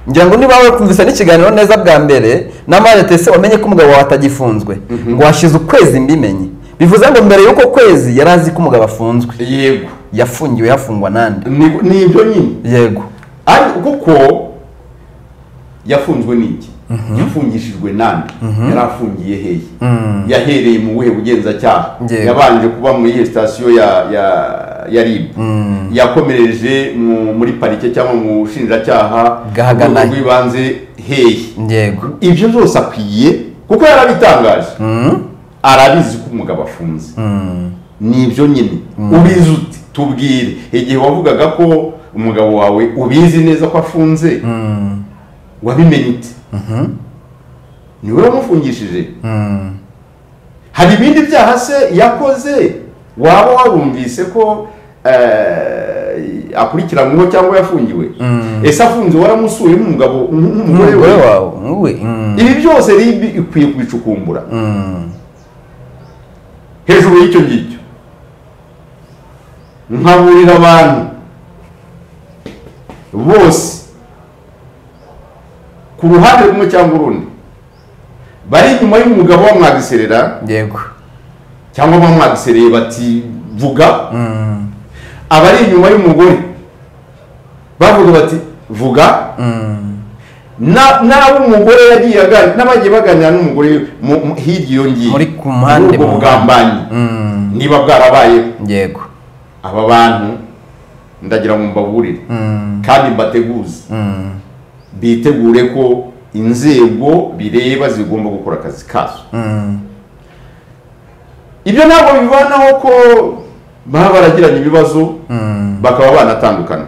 ngira ngo niba wakumvise n'ikiganiro neza bwa mbere n'amarete se wamenye ko umugabo wawe atagifunzwe ngo hashize ukwezi mbimenye bivuze ngo mbere y'uko kwezi yari azi ko umugabo afunzwe yego yafungiwe yafungwa nande Ni- ni ibyo nyine yego ariko kuko yafunzwe n'iki yafungishijwe nande yari afungiye hehe yahereye mu buhe bugenzacyaha Yego. yabanje kuba muri iyo sitasiyo ya ya ya rib yakomereje mu- muri parike cyangwa mu bushinjacyaha Gahagana. urwego rw'ibanze hehe yego ibyo byose akwiye kuko yarabitangaje arabizi ko umugabo afunze ni ibyo nyine ubizi uti tubwire igihe wavugaga ko umugabo wawe ubizi neza ko afunze wabimenye uti niwe wamufungishije hari ibindi byaha se yakoze waba warumvise ko eh, akurikiranyweho cyangwa yafungiwe ese afunze waramusuye nk'umugabo nk'umugore umugore we wawe wowe Mm. ibi byose ribi ikwiye kubicukumbura hejuru y'icyo ngicyo nkaburira abantu bose ku ruhande rumwe cyangwa urundi bari inyuma y'umugabo bamwagiserera yego cyangwa bamwagisereye bati vuga abari inyuma y'umugore bavuga bati vuga na nabo umugore yagiye aganira n'abagiye baganira n'umugore mu- mu- hirya iyo ngiyo Muri ku mpande, ubwo mu bugambanyi Mm. niba bwarabayeho yego aba bantu ndagira ngo mbaburire kandi mbateguze bitegure ko inzego bireba zigomba gukora akazi kazo ibyo ntabwo bibanaho ko baba baragiranye ibibazo bakaba banatandukana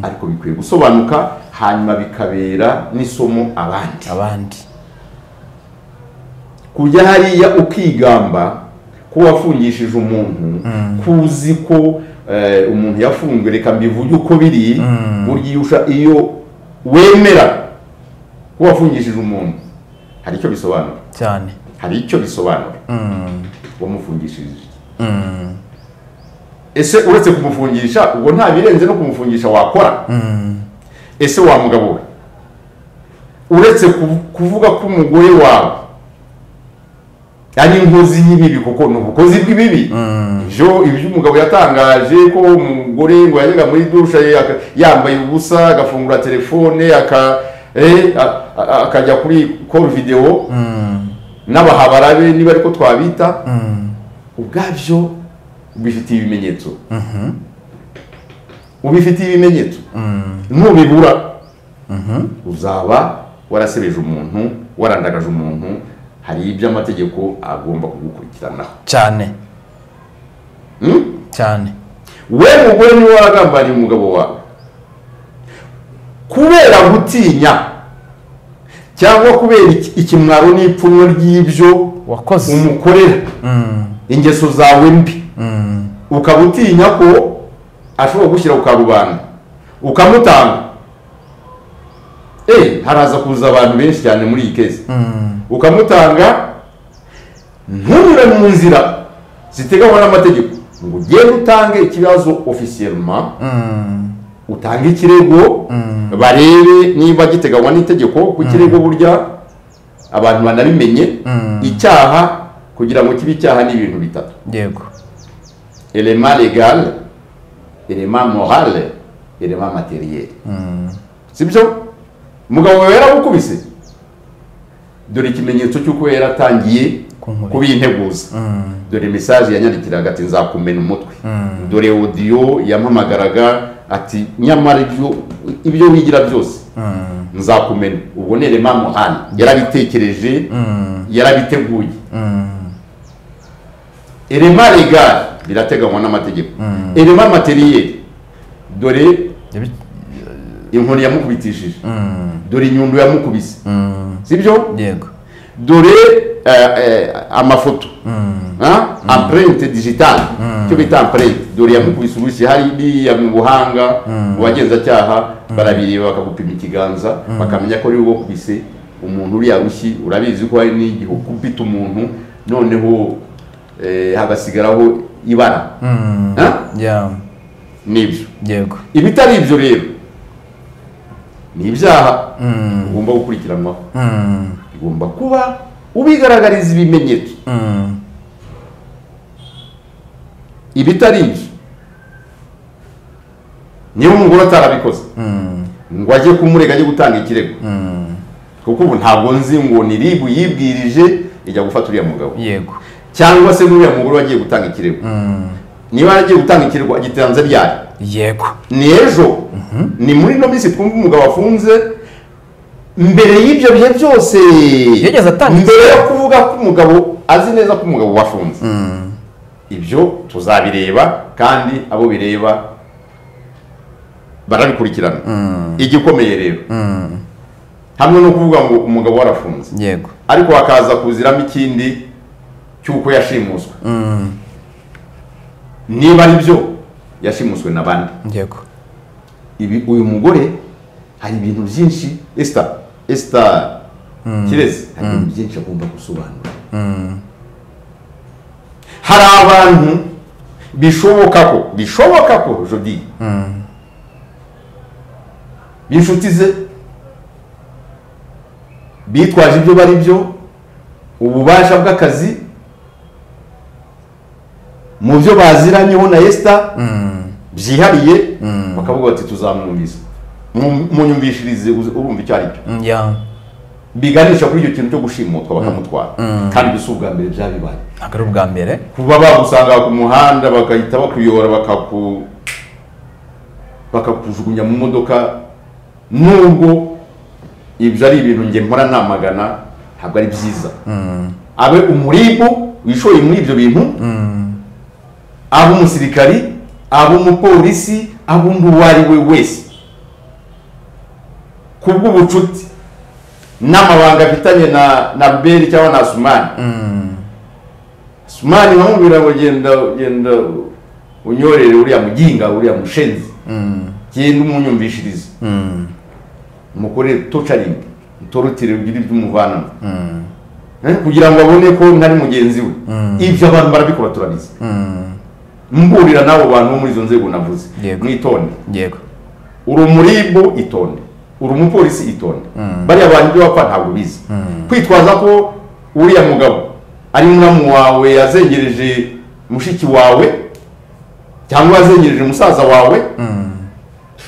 ariko bikwiye gusobanuka hanyuma bikabera n'isomo abandi abandi kujya hariya ukigamba ko wafungishije umuntu kuzi ko eh, umuntu yafunzwe reka mbivuge uko biri uryusha iyo wemera ko wafungishije umuntu hari icyo bisobanura cyane hari icyo bisobanura wamufungishije iki? ese uretse kumufungisha ubwo nta birenze no kumufungisha wakora ese wa mugabo we uretse kuv- kuvuga ko umugore wawe ari inkozi y'ibibi kuko ni ubukozi bw'ibibi ibyo ibyo umugabo yatangaje ko umugore ngo yajyaga muri dusha ye aka- yambaye ubusa agafungura telefone aka- eh, a- a- akajya kuri call video n'abahabara be niba ariko twabita ubwabyo ubifitiye ibimenyetso ubifitiye ibimenyetso nubibura uzaba warasebeje umuntu warandagaje umuntu hari ibyo amategeko agomba kugukurikiranaho cyane Hmm? cyane we mugore niwe waragambaniye umugabo wawe kubera gutinya cyangwa kubera iki- ikimwaro n'ipfunwe ry'ibyo wakoze umukorera ingeso zawe mbi ukaba utinya ko ashobora gushyira ku karubanda ukamutanga eee haraza kuza abantu benshi cyane muri iyi kezi ukamutanga ntunyure mu nzira ziteganywa n'amategeko ngo ugende utange ikibazo ofisiyelma utange ikirego barebe niba giteganywa n'itegeko ku kirego burya abantu banabimenye icyaha kugira ngo kibe icyaha ni ibintu bitatu yego elema legale elema morale elema materiyeri sibyo umugabo wawe yarawukubise dore ikimenyetso cy'uko yaratangiye Kunkubita. kubinteguza dore mesaje yanyandikiraga ati nzakumena umutwe dore odiyo yampamagaraga ati nyamara ibyo- ibyo wigira byose nzakumena ubwo ni elema morale yarabitekereje yarabiteguye elema legale birateganywa n'amategeko elema materiyeri dore Yabi- inkoni yamukubitishije dore inyundo yamukubise sibyo yego dore eh, eh, amafoto Ah? empreinte digitale icyo bita empreinte dore yamukubise urushyi hari iriya mu buhanga mu bagenzacyaha barabireba bakagupima ikiganza bakamenya ko ari wowe wakubise umuntu uriya rushyi urabizi ko hari n'igihe ukubita umuntu noneho eh, hagasigaraho ibara Ah? ya nibyo yego ibitari ibyo rero ni ibyaha ugomba gukurikiranwaho bigomba kuba ubigaragariza ibimenyetso ibitari ibyo niba umugore atarabikoze ngo ajye kumurega ajye gutanga ikirego kuko ubu ntabwo nzi ngo ni ribu yibwirije ijya gufata uriya mugabo yego cyangwa se n'uriya mugore wagiye gutanga ikirego niba yaragiye gutanga ikirego agitanze ryari yego ni ejo ni muri ino minsi twumva umugabo afunze mbere y'ibyo bihe byose Yigeze atanga mbere yo kuvuga ko umugabo azi neza ko umugabo wafunze ibyo tuzabireba kandi abo bireba barabikurikirana igikomeye rero hamwe no kuvuga ngo umugabo warafunze yego ariko hakaza kuziramo ikindi cy'uko yashimuswe niba ari byo yashimuswe na bande yego ibi uyu mugore hari ibintu byinshi esita esita kirezi hari ibintu byinshi agomba gusobanura hari abantu bishoboka ko bishoboka ko jodi b'inshuti ze bitwaje ibyo bari byo ububasha bw'akazi mu byo baziranyeho na esita byihariye bakavuga bati tuzamwumvise Mu- munyumvishirize uze- urumva icyo ari cyo Mm, ya biganisha kuri icyo kintu cyo gushimutwa bakamutwara kandi gusa ubwa mbere byabibaye ntabwo ari ubwa mbere kuba bagusanga ku muhanda bagahita bakuyora bakaku bakakujugunya mu modoka nubwo ibyo ari ibintu njye mpora namagana ntabwo ari byiza abe umuribu wishoye muri ibyo bintu aba umusirikari aba umupolisi aba undi uwo ari we wese ku bw'ubucuti n'amabanga afitanye na na beri cyangwa na sumani sumani bamubwira ngo genda genda unyorere uriya muginga uriya mushenzi genda umunyumvishirize mukorere tocaringi mutorotire ugire ibyo umuvanamo Eh, kugira ngo abone ko ntari mugenzi we ibyo abantu barabikora turabizi mburira n'abo bantu bo muri izo nzego navuze Yego. mwitonde yego uri umuribu itonde uri umupolisi itonde bariya bantu ibyo bapfa ntabwo bizi kwitwaza ko uriya mugabo ari muramu wawe yazengereje mushiki wawe cyangwa yazengereje musaza wawe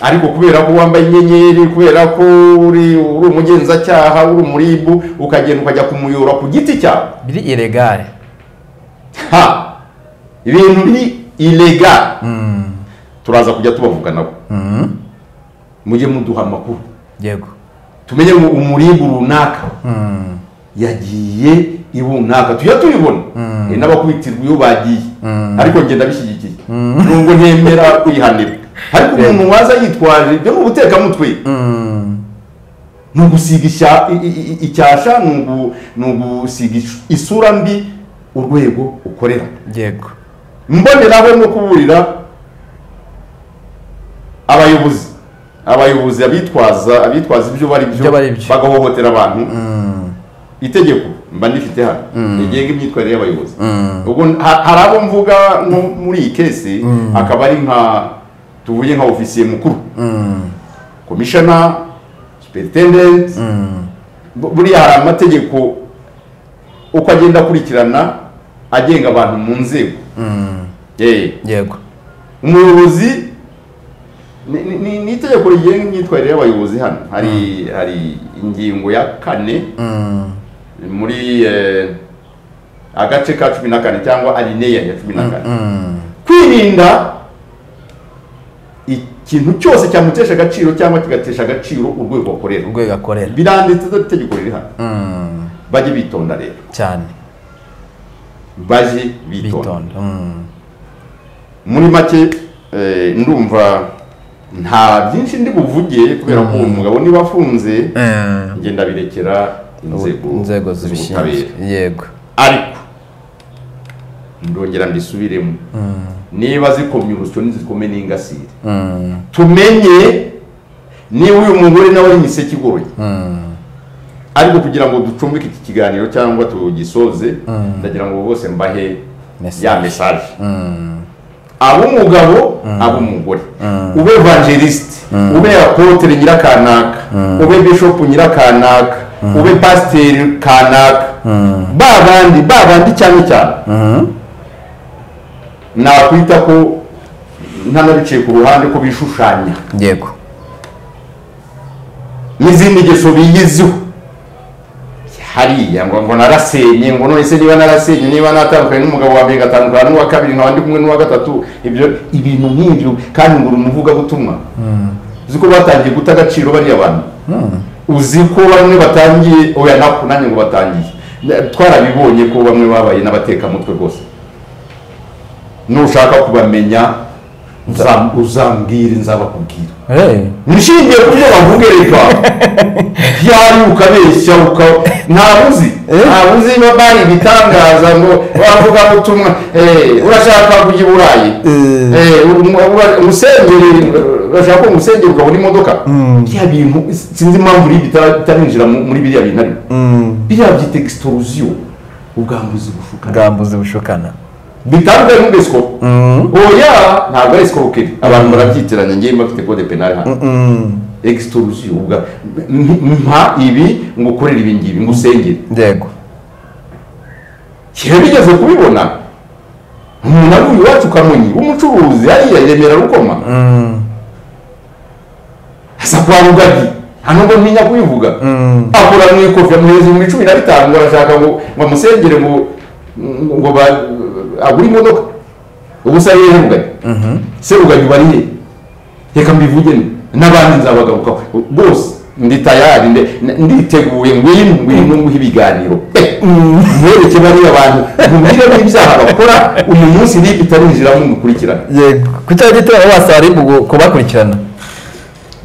ariko kubera ko wambaye inyenyeri kubera ko uri uri umugenzacyaha uri umuribu ukagenda ukajya kumuyora ku giti cyawe biri iregare ha ibintu biri ilegare turaza kujya tubavuganaho mujye muduha amakuru yego tumenye ngo umuribu runaka yagiye i runaka tujya tubibona hari n'abakubitirwa iyo bagiye ariko ngenda bishyigikiye nubwo ntemera kwihanira ariko umuntu waza yitwaje ibyo ni ubutekamutwe ni ugusiga ishya- i- i- i- icyasha ni ugu- ni ugusiga ish- isura mbi urwego ukorera yego mboneraho no kuburira abayobozi abayobozi abitwaza abitwaza ibyo bari Ibyo bari byo. bagahohotera abantu itegeko mba ndifite hano rigenga imyitwarire y'abayobozi ubwo ha- hari abo mvuga nko muri iyi kesi akaba ari nka tuvuye nka ofisiye mukuru komishona superintendent bu- buriya hari amategeko uko agenda akurikirana agenga abantu mu nzego Eh, yego umuyobozi ni- ni- ni ni itegeko rigenga imyitwarire y'abayobozi hano hari hari ingingo ya kane muri eh, agace ka cumi na kane cyangwa alineya ya cumi na kane kwirinda ikintu cyose cyamutesha agaciro cyangwa kigatesha agaciro urwego akorera urwego akorera biranditse dore itegeko riri hano Mm, bajye bitonda rero cyane bajye bitonda bitonda Mm, muri make eh, ndumva nta byinshi ndi buvuge kubera ko uwo mugabo niba afunze eh, njye ndabirekera inzego inzego zibishinzwe z'ubutabera. yego ariko ndongera mbisubiremo niba zikomye urusyo ntizikome n'ingasire Mm, tumenye niba uyu mugore nawe ari imiseke igoroye ariko kugira ngo ducumbike iki kiganiro cyangwa tugisoze ndagira ngo bose mbahe Message. ya mesaje ab'umugabo ab'umugore ube evangeliste ube apotere nyirakanaka ube bishop nyirakanaka ube pasiteri kanaka ba bandi ba bandi cyane cyane nakwita ko ntanabicaye ku ruhande ko bishushanya yego n'izindi ngeso biyiziho hariya ngo ngo narasenye ngo none se niba narasenye niba natandukanye n'umugabo wa mbere ngatandukana n'uwa kabiri nkaba ndi kumwe n'uwa gatatu ibyo ibintu nk'ibyo kandi ngo uri umuvugabutumwa uzi ko batangiye guta agaciro bariya bantu uzi ko bamwe batangiye oya naku nanjye ngo batangiye Na- twarabibonye ko bamwe babaye n'abatekamutwe rwose nushaka kubamenya uzam- uzambwire nzabakubwira Eh, nishingiye ku byo bavuga reka byari ukabeshya uka ntabuzi ntabuzi niba bari ibitangaza ngo bavuga ubutumwa eh, urashaka kujya i burayi Eh. Eh, umu- ura- umusengeri urashaka ko umusengeri ukabona imodoka bya bintu sinzi impamvu uri bitara- bitarinjira mu- muri biriya bintu ariko biriya byita extorusio ubwambuzi bushukana bwambuzi bushukana bitandukanye n'ubwesikoro oya ntabwo ari sikorokeri abantu barabyitiranya ngewe mbafite kode penali hano extorusio ubwa m- m- mpa ibi ngo ukorere ibi ngibi ngo usengere yego kiba bigeze kubibona umuntu ari uyu wacu kamunyi w'umucuruzi hariya remera rukoma asa kwa rugagi nta nubwo ntinya kubivuga akora mu ikofi amuhereza ibihumbi cumi na bitanu arashaka ngo ngo amusengere ngo ngo ba- agure imodoka ubu se yehe rugagi se rugagi bari he reka mbivugene n'abandi nzabagarukaho rwose ndi tayari nde- n- nditeguye ngwino ngwino nguhe ibiganiro pe mwereke bariya bantu nkubwire n'ibyaha bakora uyu munsi niba itarinjiramo mukurikirana yego ku cyari gitera wasaba ribu kubakurikirana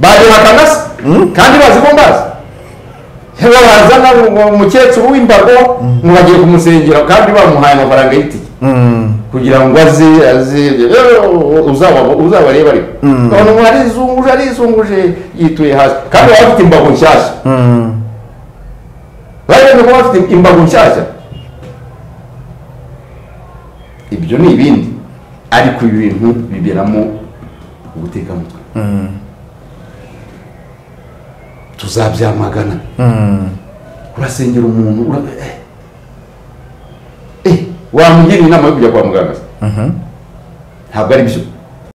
baje bakanasa kandi bazi ko mbazi babazana umukecuru w'imbago ngo bagiye kumusengera kandi bamuhaye amafaranga y'itike kugira ngo aze aze eh, uzaba- uzabarebe ariko none umuntu arizunguje arizunguje yituye hasi kandi baba bafite imbago nshyashya barebe ko bafite imbago nshyashya ibyo ni ibindi ariko ibi bintu biberamo ubutekamutwe tuzabyamagana urasengera umuntu ura- eh. Eh, wamugira inama yo kujya kwa muganga se? ntabwo ari byo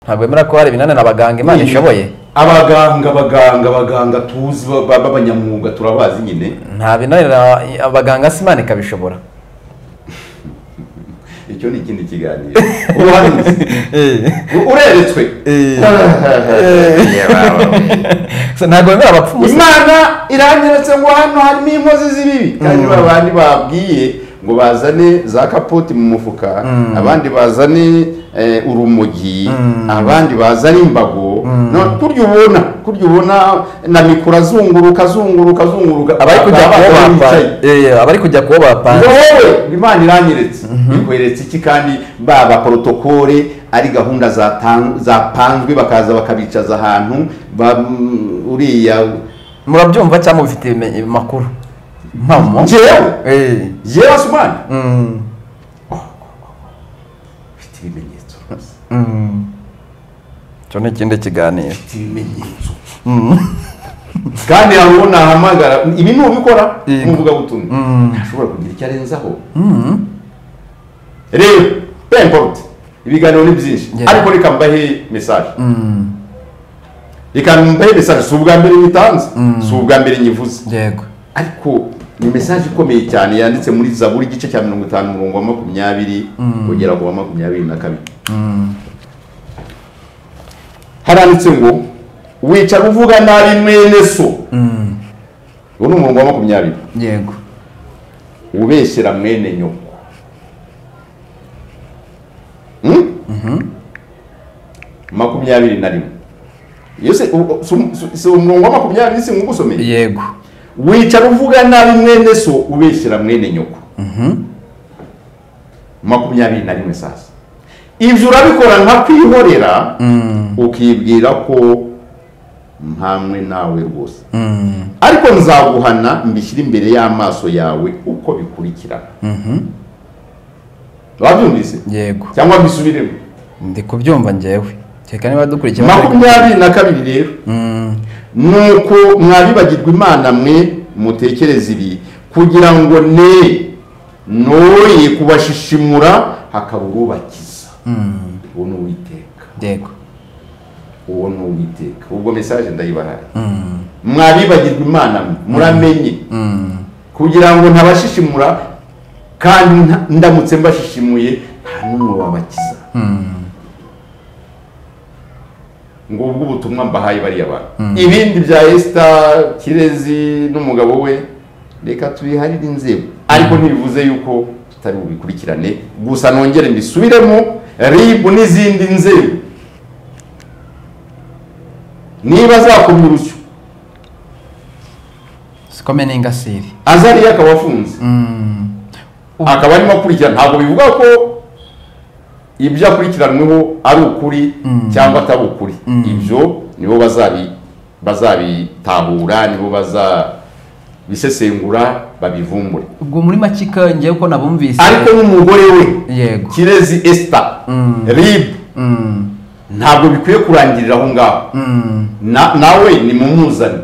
ntabwo wemera ko hari ibinanira abaganga imana ishoboye abaganga abaganga abaganga tuzi ba- ba- b'abanyamwuga turabazi nyine nta binanira abaganga si imana ikabishobora icyo ni ikindi kiganiro ubuhanzi U- ureretswe So, ntabwo wemera abapfumu se. imana iranyeretse ngo hano harimo inkozi z'ibibi kandi ba bandi babwiye ngo bazane za kapoti mu mufuka abandi bazane eh, urumogi abandi bazane imbago no- kurya ubona kurya ubona na mikoro azunguruka azunguruka azunguruka abari kujya bakaba kubo bakaba bapa bicaye. eh, abari kujya kubo ngo bapanze wowe imana iranyeretse ikweretse iki kandi baba porotokole ari gahunda zatan- zapanzwe bakaza bakabicaza ahantu ba- uriya murabyumva cyangwa mubifitiye imenye- amakuru mpamo njyewe Eh, yewe asumani mm, ufite ibimenyetso rwose mm. icyo ni ikindi kiganiro ufite ibimenyetso kandi hari uwo nahamagara ibi ni ubikora Yego. nk'umuvugabutumwa Mm. ntashobora kugira icyo arenzaho rero pemporuti ibiganiro ni byinshi Yeah. ariko reka mbahe mesaje reka mbahe mesaje si ubwa mbere nyitanze si ubwa mbere nyivuze yego ariko ni mesaje ikomeye cyane yanditse muri zaburi igice cya mirongo itanu umurongo wa makumyabiri kugera ku wa makumyabiri na kabiri haranditse ngo wicara uvuga nabi mwene so uwo ni umurongo wa makumyabiri yego ubeshyera mwene nyoko Hmm? makumyabiri na rimwe Iyo se- u- si- si- si umurongo wa makumyabiri singugusomeye yego wicara uvuga nabi mwene so ubeshyira mwene nyoko makumyabiri na rimwe sasa ibyo urabikora nka kwihorera ukibwira ko ntamwe nawe rwose ariko nzaguhana mbishyire imbere y'amaso yawe uko bikurikirana wabyumvise yego cyangwa mbisubiremo ndi kubyumva njyewe reka niba dukurikiye makumyabiri na kabiri rero nuko mwabibagirwa imana mwe mutekereza ibi kugira ngo ne noye kubashishimura hakaba urubakiza uwo ni uwiteka yego uwo ni uwiteka ubwo mesaje ndayibahaye mwabibagirwa imana mwe muramenye kugira ngo ntabashishimura kandi nta- ndamutse mbashishimuye nta n'umwe wabakiza ngo ubwo ubutumwa mbahaye bariya bantu ibindi bya esita kirezi n'umugabo we reka tubiharire inzego ariko ntibivuze yuko tutari bubikurikirane gusa nongere mbisubiremo ribu n'izindi nzego niba azakomye urusyo sikome n'ingasiri azariya akaba afunze Ubu- akaba arimo akurikirana ntabwo bivuga ko ibyo akurikiranweho ari ukuri cyangwa atari ukuri ibyo nibo bazabi bazabitahura nibo bazabisesengura babivumbure ubwo muri make ka- njyewe uko nabumvise ariko n'umugore we yego kirezi esita ribu Mm, ntabwo bikwiye kurangirira aho ngaho mm, Na- nawe nimumuzane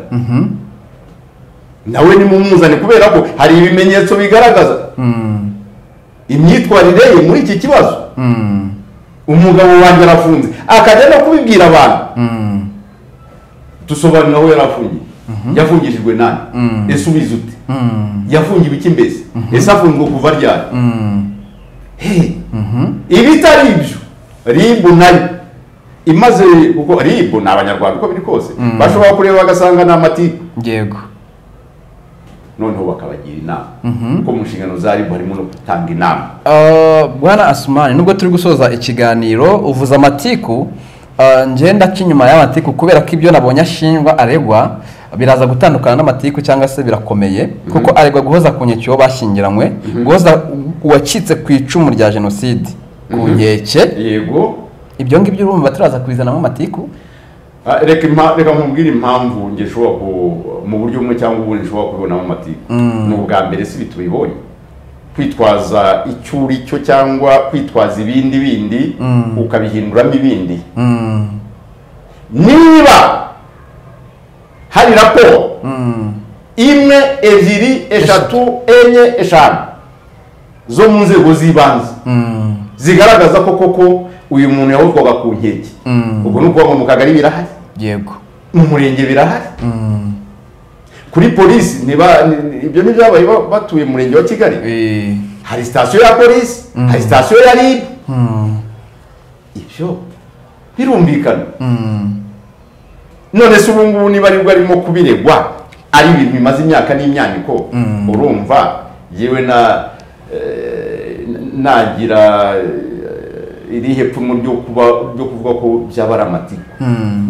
nawe nimumuzane kubera ko hari ibimenyetso bigaragaza mm, imyitwarire ye muri iki kibazo mm, umugabo wanjye arafunze akajya no kubibwira abantu mm, dusobanura aho yari afungiye yafungishijwe nani Mm. ese ubizi ute mm, yafungiwe iki mbese ese afunzwe kuva ryari mm, Hey, ibitari ibyo ribu nayo imaze kuko ribu ni abanyarwanda uko biri kose bashobora kureba bagasanga ni amatiku yego noneho bakabagira inama kuko mu nshingano za ribu harimo no gutanga inama Ah, bwana asumani nubwo turi gusoza ikiganiro uvuze amatiku ah, ngenda aca inyuma y'amatiku kubera ko ibyo nabonye ashinjwa aregwa biraza gutandukana n'amatiku cyangwa se birakomeye kuko aregwa guhoza ku nkeke uwo bashyingiranywe guhoza uwacitse ku icumu rya jenoside ku nkeke yego ibyo ngibyo urumva turaza kubizanamo amatiku Ah, reka impa- reka nkubwire impamvu njye nshobora ku mu buryo bumwe cyangwa ubundi nshobora kubibonamo amatiku ni ubwa mbere si bitubibonye kwitwaza icyo uri cyo cyangwa kwitwaza ibindi bindi ukabihinduramo ibindi niba hari raporo imwe ebyiri eshatu enye eshanu zo mu nzego z'ibanze zigaragaza ko koko uyu muntu yahozwaga ku nkeke ubwo ni ukuvuga ngo mu kagari birahari yego mu murenge birahari kuri polisi ntiba- ni- ni- ibyo ntibyabaye ba- batuye mu murenge wa kigali Eh, hari sitasiyo ya polisi hari sitasiyo ya rib ibyo birumvikana none se ubu ngubu niba aribwo arimo kubiregwa ari ibintu bimaze imyaka n'imyaniko urumva yewe na eh, nagira eh, iri hepfo mu ryo kuba ryo kuvuga ko byaba ari amatiku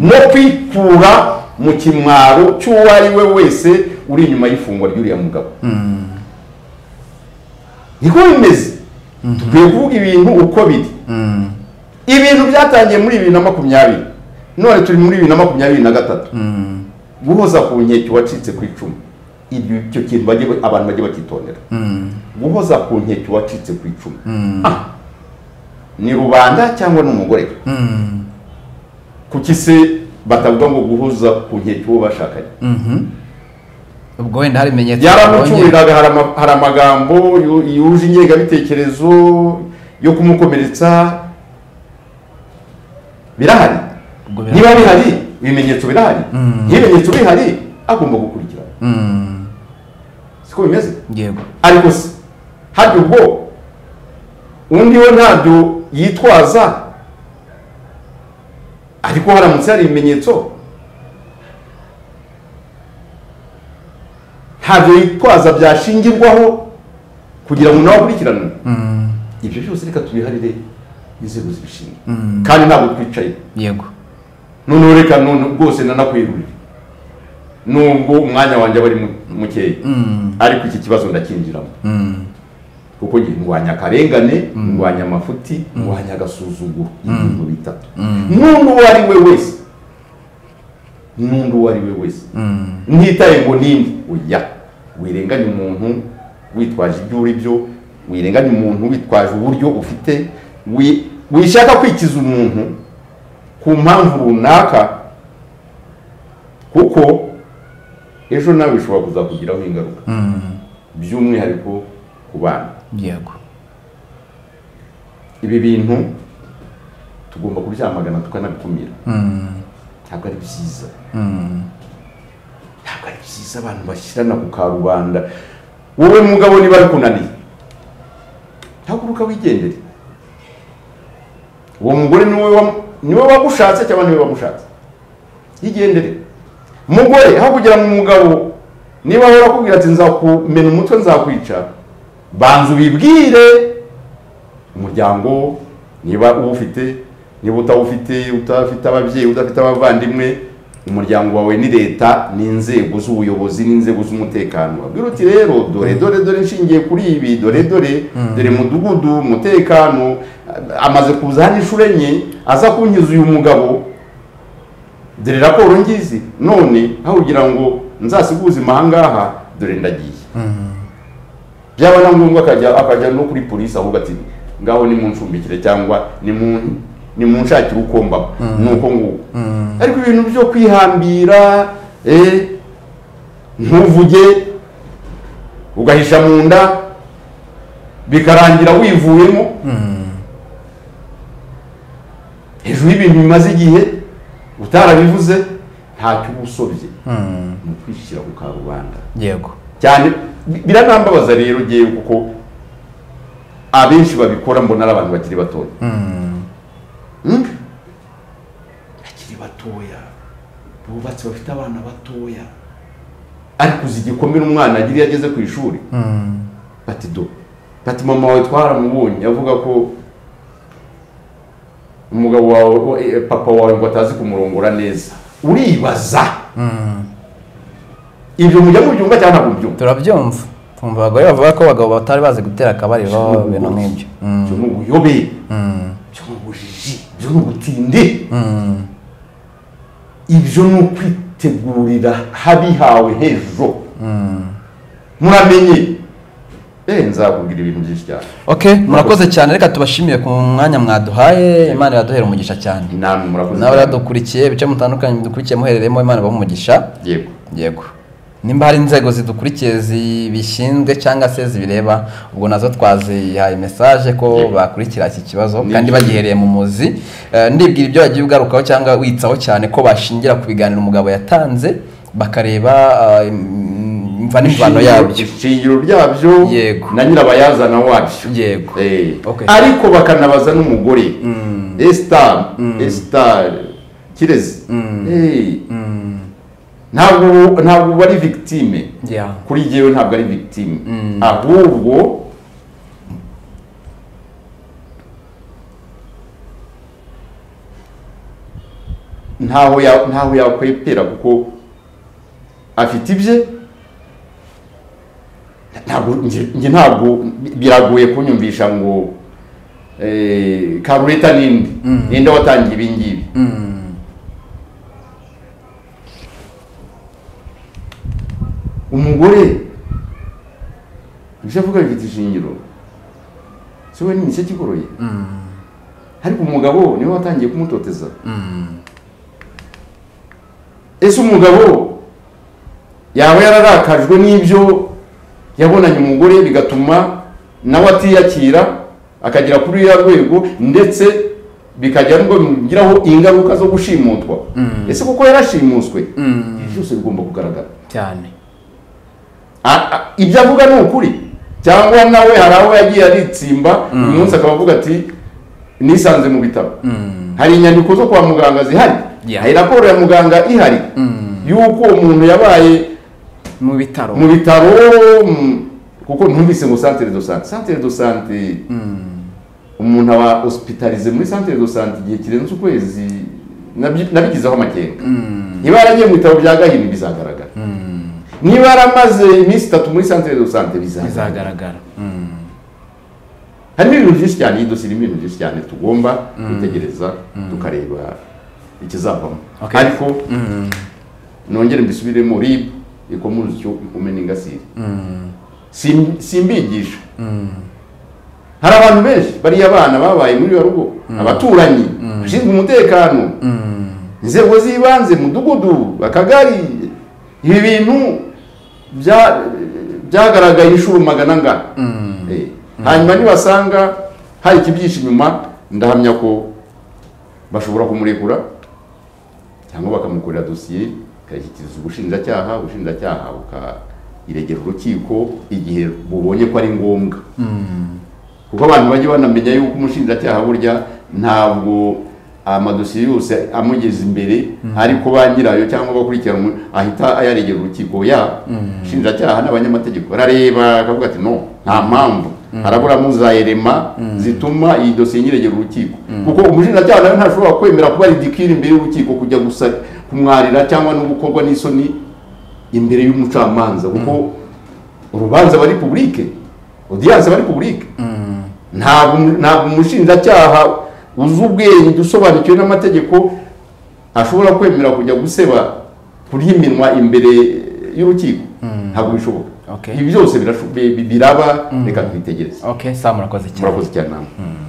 no kwikura mu kimwaro cy'uwo ari we wese uri inyuma y'ifungwa ry'uriya mugabo niko bimeze dukwiye kuvuga ibintu uko biri ibintu byatangiye muri bibiri na makumyabiri none turi muri bibiri na makumyabiri na gatatu guhoza ku nkeke uwacitse ku icumu ibyo icyo kintu bajye ba- abantu bajye bakitondera guhoza ku nkeke uwacitse ku icumu Ah, ni rubanda cyangwa ni umugore we kuki se batavuga ngo guhoza ku nkeke uwo bashakanye ubwo wenda hari ibimenyetso babonye. yaramucuriraga hari ama- hari amagambo yu- yuje ingengabitekerezo yo kumukomeretsa birahari Ubwo birahari. niba bihari ibimenyetso birahari niba ibimenyetso bihari agomba gukurikirana Mm, siko bimeze yego ariko se harya ubwo undi we ntabyo yitwaza ariko haramutse hari ibimenyetso ntabyo yitwaza byashingirwaho kugira ngo nawe akurikiranwe ibyo byose reka tubiharire inzego zibishinzwe kandi ntabwo twicaye yego noneho reka none rwose nanakwirurire nubwo umwanya wanjye aba ari mu- mukeya ariko iki kibazo ndakinjiramo kuko ngiye ndwanya akarengane ndwanya amafuti ndwanya agasuzuguro ibintu bitatu n'undi uwo ari we wese n'undi uwo ari we wese ntitaye ngo ninde oya wirenganya umuntu witwaje ibyo uri byo wirenganya umuntu witwaje uburyo ufite wi- wishaka kwikiza umuntu ku mpamvu runaka kuko ejo nawe bishobora kuzakugiraho ingaruka by'umwihariko ku bana yego ibi bintu tugomba kubyamagana tukanabikumira ntabwo ari byiza ntabwo ari byiza abantu bashyirana ku karubanda wowe mugabo niba ari kunaniye haguruka wigendere uwo mugore niwe wa- niwe wagushatse cyangwa niwe wagushatse yigendere mugore hakugira ngo umugabo niba ahora akubwira ati nzakumena umutwe nzakwica banza ubibwire umuryango niba uwufite niba utawufite utafite ababyeyi udafite abavandimwe umuryango wawe ni leta n'inzego z'ubuyobozi n'inzego z'umutekano wabwira uti rero dore dore dore nshingiye kuri ibi dore dore dore mudugudu umutekano a- amaze kuza hano inshuro enye aza kunkiza uyu mugabo dore raporo ngizi none aho kugira ngo nzasiguze imahangaha dore ndagiye byaba na ngombwa akajya akajya no kuri polisi ahubwo ati ngaho nimuncumbikire cyangwa nimun- nimunshakire uko mbaho nuko nguko ariko ibintu byo kwihambira eh, ntuvuge ugahisha mu nda bikarangira wivuyemo hejuru y'ibintu bimaze igihe utarabivuze ntacyo uba usobye ni ukwishyira ku karubanda yego cyane bi- biranambabaza rero ngewe kuko abenshi babikora mbona ari abantu bakiri batoya Mm. batoya bubatse bafite abana batoya ariko uzi igikomere umwana agira iyo ageze ku ishuri bati do bati mama wawe twaramubonye avuga ko umugabo wawe eh, papa wawe ngo atazi kumurongora neza uribaza ibyo mujya mubyumva cyangwa ntabwo mubyumva turabyumva twumva abagore bavuga ko abagabo batari bazi gutera akabariro ibintu nk'ibyo byo ni ubuyobe byo ni ubujiji byo ni ubutindi ibyo ni ukwitegurira habihawe hejuru muramenye eee nzakubwira ibintu byinshi cyane ok murakoze cyane reka tubashimiye ku mwanya mwaduhaye imana iraduhera umugisha cyane inama murakoze nawe radukurikiye ibice mutandukanye mudukurikiye muherereyemo imana ibahe umugisha yego yego nimba hari inzego zidukurikiye zibishinzwe cyangwa se zibireba ubwo nazo twazihaye mesaje ko Yego. bakurikira iki kibazo Ni kandi byiza. bagihereye mu muzi Eh, ndibwira ibyo wagiye ugarukaho cyangwa witsaho cyane ko bashingira ku biganiro umugabo yatanze bakareba eh, im- imva n'imvano yabyo ishingiro ryabyo Yego. na nyirabayazana wabyo Yego. Eh. Okay. ariko bakanabaza n'umugore esitari esitari kirezi Eh. ntabwo ntabwo bari victime Yeah. kuri jyewe ntabwo ari victime ahubwo ntaho ya- ntaho yakwepera kuko afite ibye ntabwo njye- njye ntabwo biragoye kunyumvisha ngo eh, karureta ninde ninde watangiye ibi ngibi umugore ibyo avuga bifite ishingiro si we n'imiseke ikigoroye ariko umugabo niwe watangiye kumutoteza ese umugabo yaba yararakajwe n'ibyo yabonanye umugore bigatuma nawe atiyakira akagera kuri uriya rwego ndetse bikajya n'ubwo bimugiraho ingaruka zo gushimutwa ese kuko yarashimuswe ibi byose bigomba kugaragara cyane A- a- ibyo avuga ni ukuri cyangwa nawe hari aho yagiye aritsimba uyu munsi akaba avuga ati nisanze mu bitabo hari inyandiko zo kwa muganga zihari Yeah. hari raporo ya muganga ihari y'uko umuntu yabaye mu bitaro mu bitaro mm, kuko ntumvise ngo centre de santé centre de santé umuntu aba hospitalize muri centre de santé igihe kirenze ukwezi nabyi- nabigizeho amakenga niba yaragiye mu bitaro bya gahini bizagaragara niba yaramaze iminsi itatu muri centre de santé bizagaragara bizagaragara harimo ibintu byinshi cyane iyi dosiye irimo ibintu byinshi cyane tugomba kwitegereza tukareba ikizavamo Okay. ariko nongere mbisubiremo ribu ikomeze icyo ikomene ingasire Sim- simbigisha hari abantu benshi bariya bana babaye muri iyo rugo abaturanyi bashinzwe umutekano inzego z'ibanze mudugudu akagari ibi bintu bya- byagaragaye inshuro magana angana Eh, hanyuma nibasanga hari ikibyihishe inyuma ndahamya ko bashobora kumurekura cyangwa bakamukorera dosiye ikayishyikiriza ubushinjacyaha ubushinjacyaha bukayiregera urukiko igihe bubonye ko ari ngombwa kuko abantu bajya banamenya yuko umushinjacyaha burya ntabwo amadosiye yose amugeza imbere ariko ba nyirayo cyangwa bakurikiranwe ahita ayaregera urukiko ya shinjacyaha n'abanyamategeko barareba akavuga ati no nta mpamvu haraburamo za erema zituma iyi dosiye nyiregera urukiko kuko umushinjacyaha nawe ntashobora kwemera kuba ridikira imbere y'urukiko kujya gusa kumwarira cyangwa no gukorwa n'isoni imbere y'umucamanza kuko urubanza bari publike odiyanse bari publike ntabwo ntabwo umushinjacyaha uzi ubwenge usobanukiwe n'amategeko ashobora kwemera kujya guseba kurya iminwa imbere y'urukiko ntabwo bishoboka Okay. ibi byose birasho- bi- bi- biraba reka twitegereze ok saa murakoze cyane murakoze cyane namwe